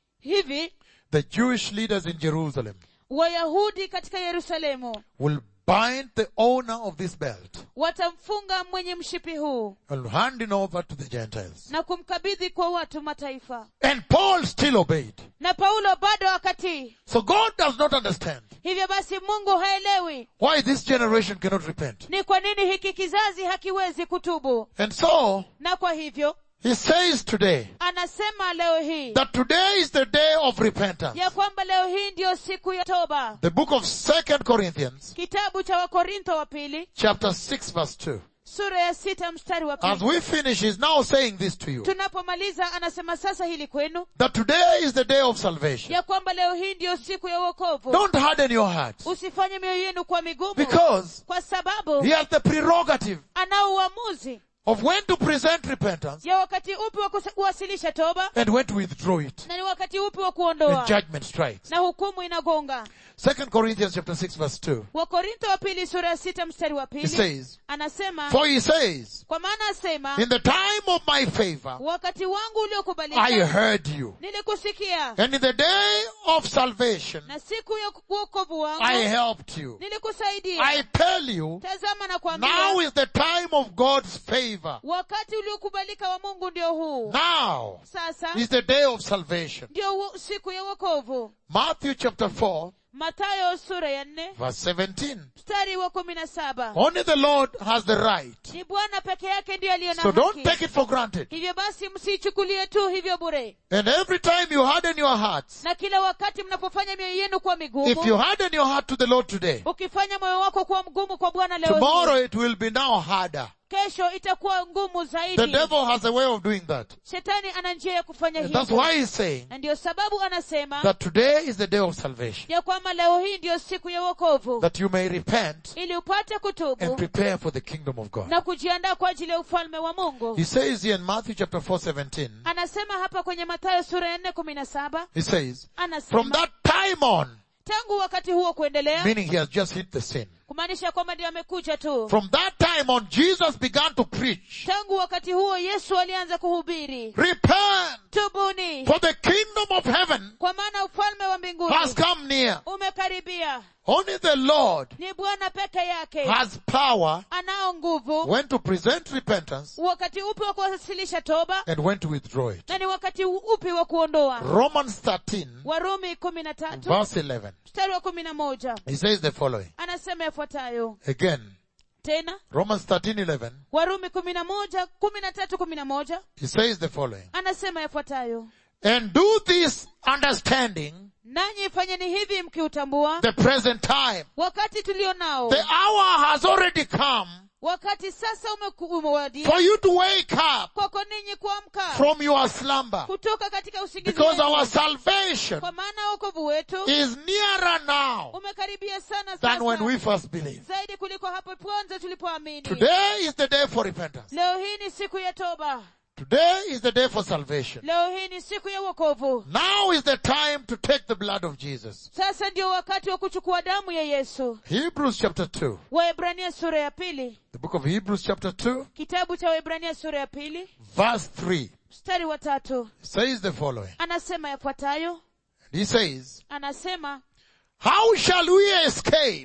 Speaker 2: hivi
Speaker 1: the Jewish leaders in Jerusalem
Speaker 2: wayahudi katika yerusalemu
Speaker 1: will bind the owner of this belt
Speaker 2: watamfunga mwenye mshipi huu
Speaker 1: and hand it over to the Gentiles.
Speaker 2: na kumkabidhi kwa watu mataifa
Speaker 1: And Paul still obeyed.
Speaker 2: na paulo bado akatii
Speaker 1: So God does not understand
Speaker 2: hivyo basi mungu haelewi
Speaker 1: why this generation cannot repent.
Speaker 2: ni kwa nini hiki kizazi hakiwezi kutubu
Speaker 1: And so,
Speaker 2: na kwa hivyo
Speaker 1: he says today
Speaker 2: anasema leo hii
Speaker 1: that today is the day of repentance.
Speaker 2: ya kwamba leo hii ndiyo siku ya toba
Speaker 1: The book of Second Corinthians,
Speaker 2: kitabu cha wakorintho wa pili
Speaker 1: chapter 6 verse 2.
Speaker 2: sura ya sita mstari wa
Speaker 1: As
Speaker 2: pili
Speaker 1: we finish, he's now saying this to you.
Speaker 2: tunapomaliza anasema sasa hili kwenu
Speaker 1: That today is the day of salvation.
Speaker 2: ya kwamba leo hii ndiyo siku ya uokovu
Speaker 1: Don't harden your hearts.
Speaker 2: usifanye mioyo yenu kwa migumu
Speaker 1: Because
Speaker 2: kwa sababu
Speaker 1: he has the prerogative
Speaker 2: anao uamuzi
Speaker 1: of when to present repentance
Speaker 2: ya wakati upi wa kusa- kuwasilisha toba
Speaker 1: and when to withdraw it.
Speaker 2: na ni wakati upi wa
Speaker 1: And
Speaker 2: kuondoa
Speaker 1: judgment strikes.
Speaker 2: na hukumu inagonga
Speaker 1: Second Corinthians chapter 6 verse 2.
Speaker 2: wakorintho wa pili sura ya sita mstari wa
Speaker 1: He
Speaker 2: pili
Speaker 1: says,
Speaker 2: anasema
Speaker 1: For he says,
Speaker 2: kwa maana asema
Speaker 1: in the time of my favor,
Speaker 2: wakati wangu
Speaker 1: I
Speaker 2: uliokubalika
Speaker 1: heard you.
Speaker 2: nilikusikia
Speaker 1: And in the day of salvation,
Speaker 2: na siku ya uokovu wangu
Speaker 1: I helped you.
Speaker 2: nilikusaidia
Speaker 1: I tell you,
Speaker 2: tazama na
Speaker 1: now
Speaker 2: kuambia
Speaker 1: is the time of God's favor.
Speaker 2: wakati uliokubalika wa mungu ndio huu
Speaker 1: Now
Speaker 2: sasa
Speaker 1: is the day of salvation.
Speaker 2: ndio hu- siku ya uokovu
Speaker 1: Matthew chapter 4
Speaker 2: matayo sura ya nne
Speaker 1: verse 17.
Speaker 2: mstari wa kumi na saba
Speaker 1: Only the Lord has the right.
Speaker 2: ni bwana peke yake ndiye aliye na
Speaker 1: So don't
Speaker 2: haki
Speaker 1: take it for granted.
Speaker 2: hivyo basi msiichukulie tu hivyo bure
Speaker 1: And every time you harden your hearts,
Speaker 2: na kila wakati mnapofanya mioyo yenu kuwa
Speaker 1: if you
Speaker 2: migumu
Speaker 1: harden your heart to the Lord today,
Speaker 2: ukifanya moyo wako kuwa mgumu kwa bwana leo
Speaker 1: tomorrow
Speaker 2: hii,
Speaker 1: it will be now harder.
Speaker 2: kesho itakuwa ngumu
Speaker 1: The
Speaker 2: zaidi
Speaker 1: devil has a way of doing that.
Speaker 2: shetani ana njia ya kufanya
Speaker 1: And that's
Speaker 2: hivyo
Speaker 1: why he's saying
Speaker 2: na ndiyo sababu anasema
Speaker 1: that today is the day of salvation.
Speaker 2: ya kwamba leo hii ndiyo siku ya wokovu
Speaker 1: That you may repent
Speaker 2: ili upate
Speaker 1: and
Speaker 2: kutubu
Speaker 1: prepare for the kingdom of God.
Speaker 2: na kujiandaa kwa ajili ya ufalme wa mungu
Speaker 1: He says here in Matthew chapter 4, 17,
Speaker 2: anasema hapa kwenye mathayo sura ya nne kumi na saba
Speaker 1: he says, from
Speaker 2: anasema
Speaker 1: that time on,
Speaker 2: tangu wakati huo kuendelea
Speaker 1: meaning he has just hit the sin.
Speaker 2: kumaanisha kwamba ndio amekuja tu
Speaker 1: From that time on, Jesus began to preach,
Speaker 2: tangu wakati huo yesu alianza kuhubiri
Speaker 1: repent,
Speaker 2: tubuni
Speaker 1: for the kingdom of heaven
Speaker 2: kwa maana ufalme wa mbinguni
Speaker 1: has come near.
Speaker 2: umekaribia
Speaker 1: Only the Lord
Speaker 2: ni bwana peke yake
Speaker 1: has power
Speaker 2: anao nguvu
Speaker 1: when to present repentance
Speaker 2: wakati upi wa kuwasilisha toba
Speaker 1: and when to withdraw it.
Speaker 2: na ni wakati upi wa kuondoa
Speaker 1: Romans 13
Speaker 2: warumi kumi na tatu
Speaker 1: verse 11.
Speaker 2: mstari wa kumi na moja
Speaker 1: He says the following.
Speaker 2: anasema yafuatayo
Speaker 1: Again,
Speaker 2: tena
Speaker 1: Romans 13 11.
Speaker 2: warumi kumi na moja kumi na tatu kumi na moja
Speaker 1: He says the following.
Speaker 2: anasema yafuatayo
Speaker 1: And do this understanding
Speaker 2: nanyi fanyeni hivi mkiutambua
Speaker 1: the present time.
Speaker 2: wakati tulio nao
Speaker 1: The hour has already come
Speaker 2: wakati sasa umeku- umewadia
Speaker 1: for you to wake up
Speaker 2: kwako ninyi kuamka
Speaker 1: from your slumber.
Speaker 2: kutoka katika usingizi
Speaker 1: Because
Speaker 2: wenu.
Speaker 1: our salvation
Speaker 2: kwa maana wokovu wetu
Speaker 1: is nearer now
Speaker 2: umekaribia sana
Speaker 1: than when
Speaker 2: sasa
Speaker 1: we first believed.
Speaker 2: zaidi kuliko hapo kwanza tulipoamini
Speaker 1: Today is the day for repentance.
Speaker 2: leo hii ni siku ya toba
Speaker 1: Today is the day for salvation.
Speaker 2: leo hii ni siku ya wokovu
Speaker 1: Now is the time to take the blood of Jesus.
Speaker 2: sasa ndio wakati wa kuchukua damu ya yesu
Speaker 1: Hebrews chapter 2.
Speaker 2: waebrania sura ya pili
Speaker 1: The book of Hebrews chapter 2
Speaker 2: kitabu cha waebrania sura ya pili
Speaker 1: verse 3
Speaker 2: mstari wa tatu
Speaker 1: says the following.
Speaker 2: anasema yafuatayo
Speaker 1: He says,
Speaker 2: anasema
Speaker 1: How shall we escape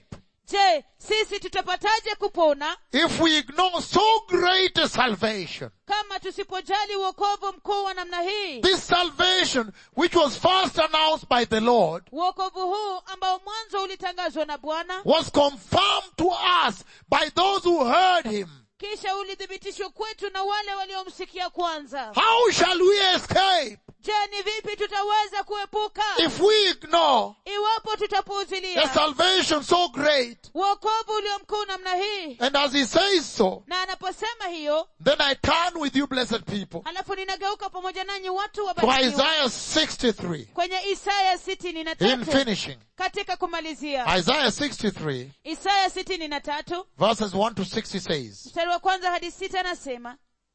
Speaker 2: je sisi tutapataje kupona
Speaker 1: if we ignore so great a salvation?
Speaker 2: kama tusipojali uokovu mkuu wa namna hii
Speaker 1: This salvation, which was first announced by the Lord,
Speaker 2: uokovu huu ambao mwanzo ulitangazwa na bwana
Speaker 1: was confirmed to us by those who heard him.
Speaker 2: kisha ulithibitishwa kwetu na wale waliomsikia kwanza
Speaker 1: How shall we escape
Speaker 2: je ni vipi tutaweza kuepuka
Speaker 1: if we ignore
Speaker 2: iwapo
Speaker 1: a
Speaker 2: tutapuuzilia
Speaker 1: salvation so great?
Speaker 2: uokovu ulio mkuu namna hii
Speaker 1: And as he says so,
Speaker 2: na anaposema hiyo
Speaker 1: then I turn with you blessed people
Speaker 2: halafu ninageuka pamoja nanyi watu
Speaker 1: to
Speaker 2: wabarikiwa
Speaker 1: Isaiah 63
Speaker 2: kwenye isaya sitini na
Speaker 1: in
Speaker 2: tatu
Speaker 1: finishing.
Speaker 2: katika kumalizia
Speaker 1: Isaiah 63
Speaker 2: isaya sitini na tatu
Speaker 1: verses 1 to 6 he says,
Speaker 2: mstari wa kwanza hadi sita anasema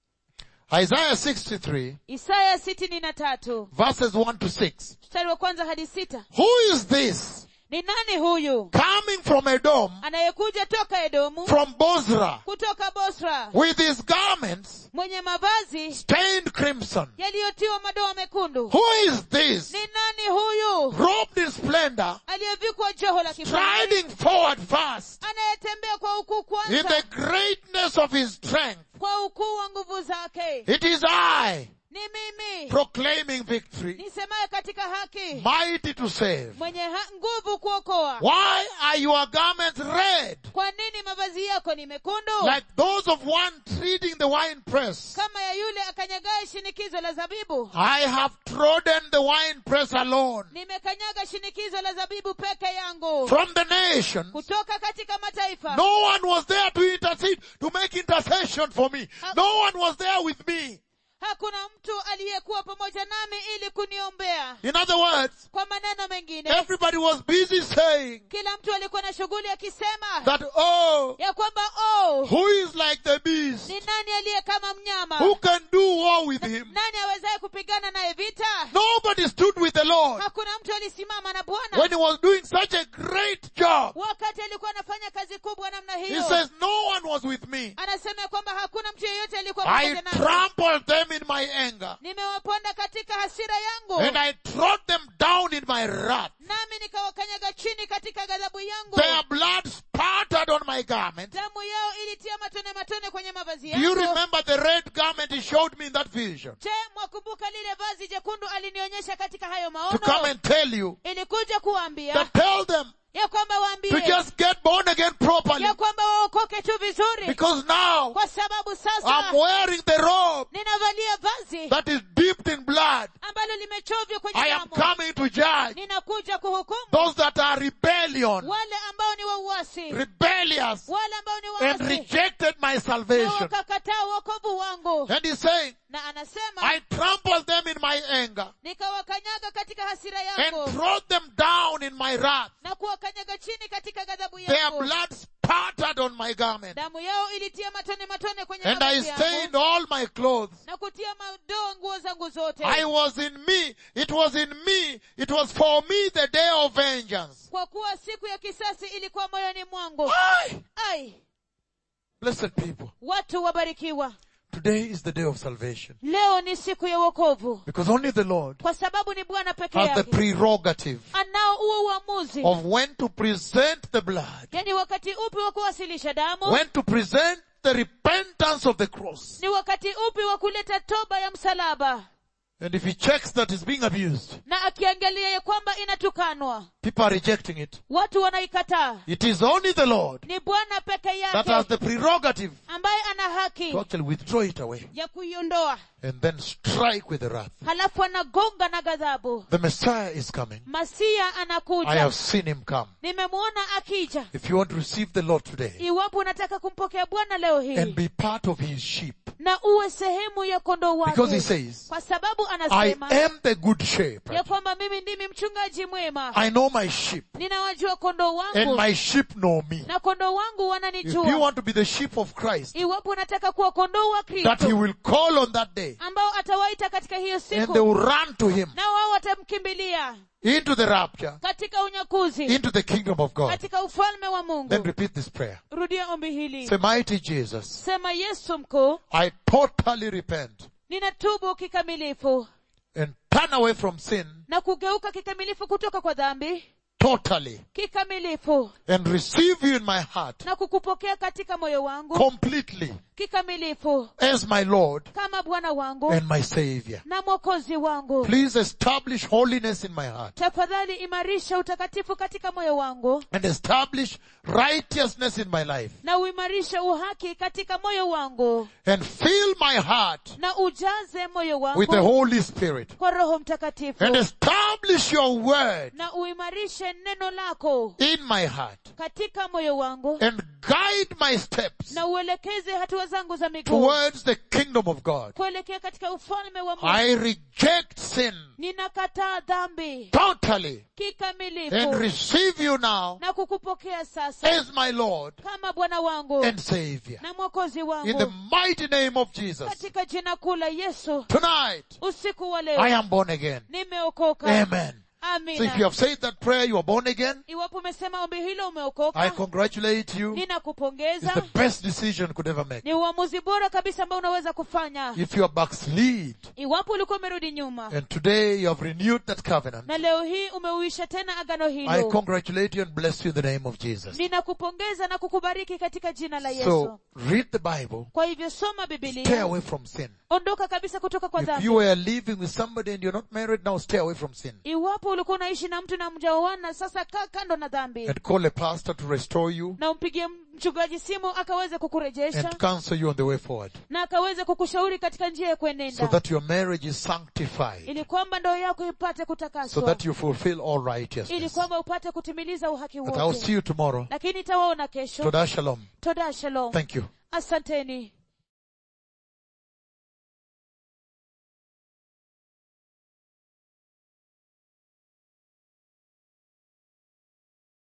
Speaker 1: Isaiah 63
Speaker 2: isaya sitini na tatu
Speaker 1: verses 1 to 6.
Speaker 2: mstari wa kwanza hadi sita
Speaker 1: Who is this
Speaker 2: ni nani huyu
Speaker 1: coming from Edom,
Speaker 2: anayekuja toka edomu
Speaker 1: from Bozrah,
Speaker 2: kutoka bosra
Speaker 1: with his garments
Speaker 2: mwenye mavazi
Speaker 1: stained crimson?
Speaker 2: yaliyotiwa madoa mekundu
Speaker 1: Who is this
Speaker 2: ni nani huyu
Speaker 1: robed in splendor,
Speaker 2: aliyevikwa joho la kifahari
Speaker 1: striding forward fast
Speaker 2: anayetembea kwa ukuu
Speaker 1: in
Speaker 2: kwanza
Speaker 1: the greatness of his strength?
Speaker 2: kwa ukuu wa nguvu zake
Speaker 1: It is I
Speaker 2: ni mimi
Speaker 1: proclaiming victory,
Speaker 2: nisemaye katika haki
Speaker 1: mighty to save.
Speaker 2: mwenye ha- nguvu kuokoa
Speaker 1: Why are your garments red,
Speaker 2: kwa nini mavazi yako ni mekundu
Speaker 1: like those of one treading the winepress?
Speaker 2: kama ya yule akanyagaye shinikizo la zabibu
Speaker 1: I have trodden the winepress alone.
Speaker 2: nimekanyaga shinikizo la zabibu peke yangu
Speaker 1: From the nations,
Speaker 2: kutoka katika mataifa
Speaker 1: no one was there to intercede, to make intercession for me. No one was there with me.
Speaker 2: hakuna mtu aliyekuwa pamoja nami ili kuniombea
Speaker 1: In other words,
Speaker 2: kwa maneno mengine
Speaker 1: everybody was busy saying
Speaker 2: kila mtu alikuwa na shughuli akisema
Speaker 1: that, oh,
Speaker 2: ya kwamba oh
Speaker 1: who is like the beast?
Speaker 2: ni nani aliye kama mnyama
Speaker 1: Who can do war with him?
Speaker 2: nani awezaye kupigana naye vita
Speaker 1: Nobody stood with the Lord
Speaker 2: hakuna mtu alisimama na bwana
Speaker 1: when he was doing such a great job.
Speaker 2: wakati alikuwa anafanya kazi kubwa namna
Speaker 1: He
Speaker 2: hiyo
Speaker 1: says, no one was with me.
Speaker 2: anasema ya kwamba hakuna mtu yeyote alikuwa
Speaker 1: I
Speaker 2: pamoja nami
Speaker 1: trampled them in my anger
Speaker 2: nimewaponda katika hasira yangu
Speaker 1: and I trod them down in my wrath.
Speaker 2: nami nikawakanyaga chini katika ghadhabu yangu
Speaker 1: Their blood spattered on my garment.
Speaker 2: damu yao ilitia matone matone kwenye mavazi
Speaker 1: Do you
Speaker 2: yangu
Speaker 1: remember the red garment he showed me in that vision?
Speaker 2: je mwakumbuka lile vazi jekundu alinionyesha katika hayo
Speaker 1: To come
Speaker 2: maono
Speaker 1: and tell you
Speaker 2: ilikuja kuwaambia
Speaker 1: that tell them
Speaker 2: ya kwamba
Speaker 1: to
Speaker 2: waambie
Speaker 1: just get born again properly
Speaker 2: ya kwamba waokoke tu vizuri
Speaker 1: because now
Speaker 2: kwa sababu
Speaker 1: I'm
Speaker 2: sasa
Speaker 1: wearing the robe
Speaker 2: ninavalia vazi
Speaker 1: that is dipped in blood.
Speaker 2: ambalo limechovya kwenye
Speaker 1: I am
Speaker 2: damu
Speaker 1: coming to judge
Speaker 2: ninakuja kuhukumu
Speaker 1: those that are rebellion,
Speaker 2: wale ambao ni wauasi
Speaker 1: rebellious,
Speaker 2: wale ambao ni
Speaker 1: and
Speaker 2: waasi
Speaker 1: rejected my
Speaker 2: na
Speaker 1: salvation.
Speaker 2: wakakataa wokovu wangu
Speaker 1: And he's saying,
Speaker 2: na anasema
Speaker 1: I trampled them in my anger
Speaker 2: nikawakanyaga katika hasira
Speaker 1: and
Speaker 2: yangu
Speaker 1: trod them down in my wrath.
Speaker 2: na kuwakanyaga chini katika ghadhabu
Speaker 1: Their
Speaker 2: yangu
Speaker 1: blood spattered on my garment.
Speaker 2: damu yao ilitia matone matone kwenye
Speaker 1: And I
Speaker 2: mavazi
Speaker 1: stained
Speaker 2: yangu
Speaker 1: all my clothes.
Speaker 2: na kutia madoa nguo zangu zote
Speaker 1: I was in me. It was in me. It was for me the day of vengeance.
Speaker 2: kwa kuwa siku ya kisasi ilikuwa moyoni mwangu
Speaker 1: Aye.
Speaker 2: ai
Speaker 1: Blessed people.
Speaker 2: watu wabarikiwa
Speaker 1: Today is the day of salvation.
Speaker 2: leo ni siku ya wokovu
Speaker 1: Because only the Lord
Speaker 2: kwa sababu ni bwana peke
Speaker 1: has the
Speaker 2: yake
Speaker 1: prerogative
Speaker 2: anao huo uamuzi
Speaker 1: of when to present the blood,
Speaker 2: yani wakati upi wa kuwasilisha damu
Speaker 1: when to present the repentance of the cross.
Speaker 2: ni wakati upi wa kuleta toba ya msalaba
Speaker 1: And if he checks that it's being abused,
Speaker 2: na akiangalia ya kwamba inatukanwa
Speaker 1: people are rejecting it.
Speaker 2: watu wanaikataa
Speaker 1: It is only the Lord
Speaker 2: ni bwana peke
Speaker 1: that has
Speaker 2: yake
Speaker 1: the prerogative
Speaker 2: ambaye ana haki
Speaker 1: to actually withdraw it away
Speaker 2: ya kuiondoa
Speaker 1: and then strike with the wrath.
Speaker 2: halafu anagonga na ghadhabu
Speaker 1: The Messiah is coming.
Speaker 2: masia
Speaker 1: I
Speaker 2: anakuja
Speaker 1: have seen him come.
Speaker 2: nimemwona akija
Speaker 1: If you want to receive the Lord today
Speaker 2: iwapo unataka kumpokea bwana leo
Speaker 1: and
Speaker 2: hii
Speaker 1: be part of his sheep,
Speaker 2: na uwe sehemu ya kondoo
Speaker 1: because he
Speaker 2: wake
Speaker 1: says,
Speaker 2: kwa sababu
Speaker 1: I
Speaker 2: anasema
Speaker 1: am the good shepherd.
Speaker 2: ya kwamba mimi ndimi mchungaji mwema
Speaker 1: I know my sheep
Speaker 2: ninawajua kondoo
Speaker 1: and
Speaker 2: wangu
Speaker 1: my sheep know me.
Speaker 2: na kondoo wangu
Speaker 1: If you
Speaker 2: wananijua
Speaker 1: want to be the sheep of Christ,
Speaker 2: iwapo unataka kuwa kondoo wa
Speaker 1: that he
Speaker 2: kristo
Speaker 1: will call on that day
Speaker 2: ambao atawaita katika hiyo
Speaker 1: and they
Speaker 2: siku
Speaker 1: will run to him
Speaker 2: na wao watamkimbilia
Speaker 1: into the rapture,
Speaker 2: katika unyakuzi
Speaker 1: into the kingdom of God.
Speaker 2: katika ufalme wa
Speaker 1: Then
Speaker 2: mungu
Speaker 1: repeat this prayer.
Speaker 2: rudia ombi hili
Speaker 1: Say, mighty Jesus,
Speaker 2: sema yesu mkuu
Speaker 1: I totally repent
Speaker 2: ninatubu kikamilifu
Speaker 1: and turn away from sin,
Speaker 2: na kugeuka kikamilifu kutoka kwa dhambi
Speaker 1: totally
Speaker 2: kikamilifu
Speaker 1: and receive you in my heart
Speaker 2: na kukupokea katika moyo wangu
Speaker 1: completely
Speaker 2: kikamilifu
Speaker 1: as my Lord
Speaker 2: kama bwana wangu
Speaker 1: and my Savior.
Speaker 2: na mwokozi wangu
Speaker 1: Please establish holiness in my heart
Speaker 2: tafadhali imarisha utakatifu katika moyo wangu
Speaker 1: and establish righteousness in my life
Speaker 2: na uimarishe uhaki katika moyo wangu
Speaker 1: and fill my heart
Speaker 2: na ujaze moyo
Speaker 1: with the
Speaker 2: wangu
Speaker 1: Holy Spirit
Speaker 2: kwa roho mtakatifu
Speaker 1: and establish your word
Speaker 2: na uimarishe neno lako
Speaker 1: in my heart
Speaker 2: katika moyo wangu
Speaker 1: and guide my steps
Speaker 2: na uelekeze hatua zangu za miguu
Speaker 1: towards the kingdom of God.
Speaker 2: kuelekea katika ufalme wa Mungu.
Speaker 1: I reject sin
Speaker 2: Ninakataa dhambi
Speaker 1: totally and
Speaker 2: kikamilifu
Speaker 1: receive you now
Speaker 2: na kukupokea sasa
Speaker 1: as my Lord
Speaker 2: kama Bwana wangu
Speaker 1: and Savior.
Speaker 2: na mwokozi
Speaker 1: In the
Speaker 2: wangu
Speaker 1: mighty name of Jesus.
Speaker 2: katika jina kuu la Yesu.
Speaker 1: Tonight,
Speaker 2: Usiku wa
Speaker 1: I
Speaker 2: leo
Speaker 1: am born again.
Speaker 2: nimeokoka.
Speaker 1: Amen. So if you
Speaker 2: Amina.
Speaker 1: have said that prayer, you are born again.
Speaker 2: Iwapo umesema ombi hilo
Speaker 1: I
Speaker 2: umeokoka,
Speaker 1: congratulate you. It's
Speaker 2: ninakupongeza.
Speaker 1: the best decision you could ever make.
Speaker 2: Ni uamuzi bora kabisa ambao unaweza kufanya.
Speaker 1: If you are backslid
Speaker 2: Iwapo ulikuwa umerudi nyuma
Speaker 1: and today you have renewed that covenant,
Speaker 2: na leo hii umeuisha tena agano
Speaker 1: I
Speaker 2: hilo,
Speaker 1: congratulate you and bless you in the name of Jesus.
Speaker 2: ninakupongeza na kukubariki katika jina la
Speaker 1: So
Speaker 2: Yesu.
Speaker 1: read the Bible.
Speaker 2: Kwa hivyo soma
Speaker 1: Stay
Speaker 2: Biblia,
Speaker 1: away from sin.
Speaker 2: ondoka kabisa kutoka kwa
Speaker 1: If
Speaker 2: dhambi.
Speaker 1: you are living with somebody and you're not married now, stay away from sin.
Speaker 2: Iwapo ulikuwa unaishi na mtu na mjaoana, sasa kaa kando na dhambi
Speaker 1: And call a pastor to restore you
Speaker 2: na umpigie mchungaji simu akaweze kukurejesha
Speaker 1: and counsel you on the way forward.
Speaker 2: na akaweze kukushauri katika njia ya
Speaker 1: So
Speaker 2: kuenenda
Speaker 1: that your marriage is sanctified.
Speaker 2: ili kwamba ndoa yako ipate
Speaker 1: So
Speaker 2: kutakaswa
Speaker 1: that you fulfill all
Speaker 2: ili
Speaker 1: righteousness.
Speaker 2: kwamba upate kutimiliza uhaki
Speaker 1: But I'll
Speaker 2: wote
Speaker 1: see you tomorrow.
Speaker 2: lakini tawaona kesho
Speaker 1: Toda shalom.
Speaker 2: toda shalom
Speaker 1: Thank you.
Speaker 2: asanteni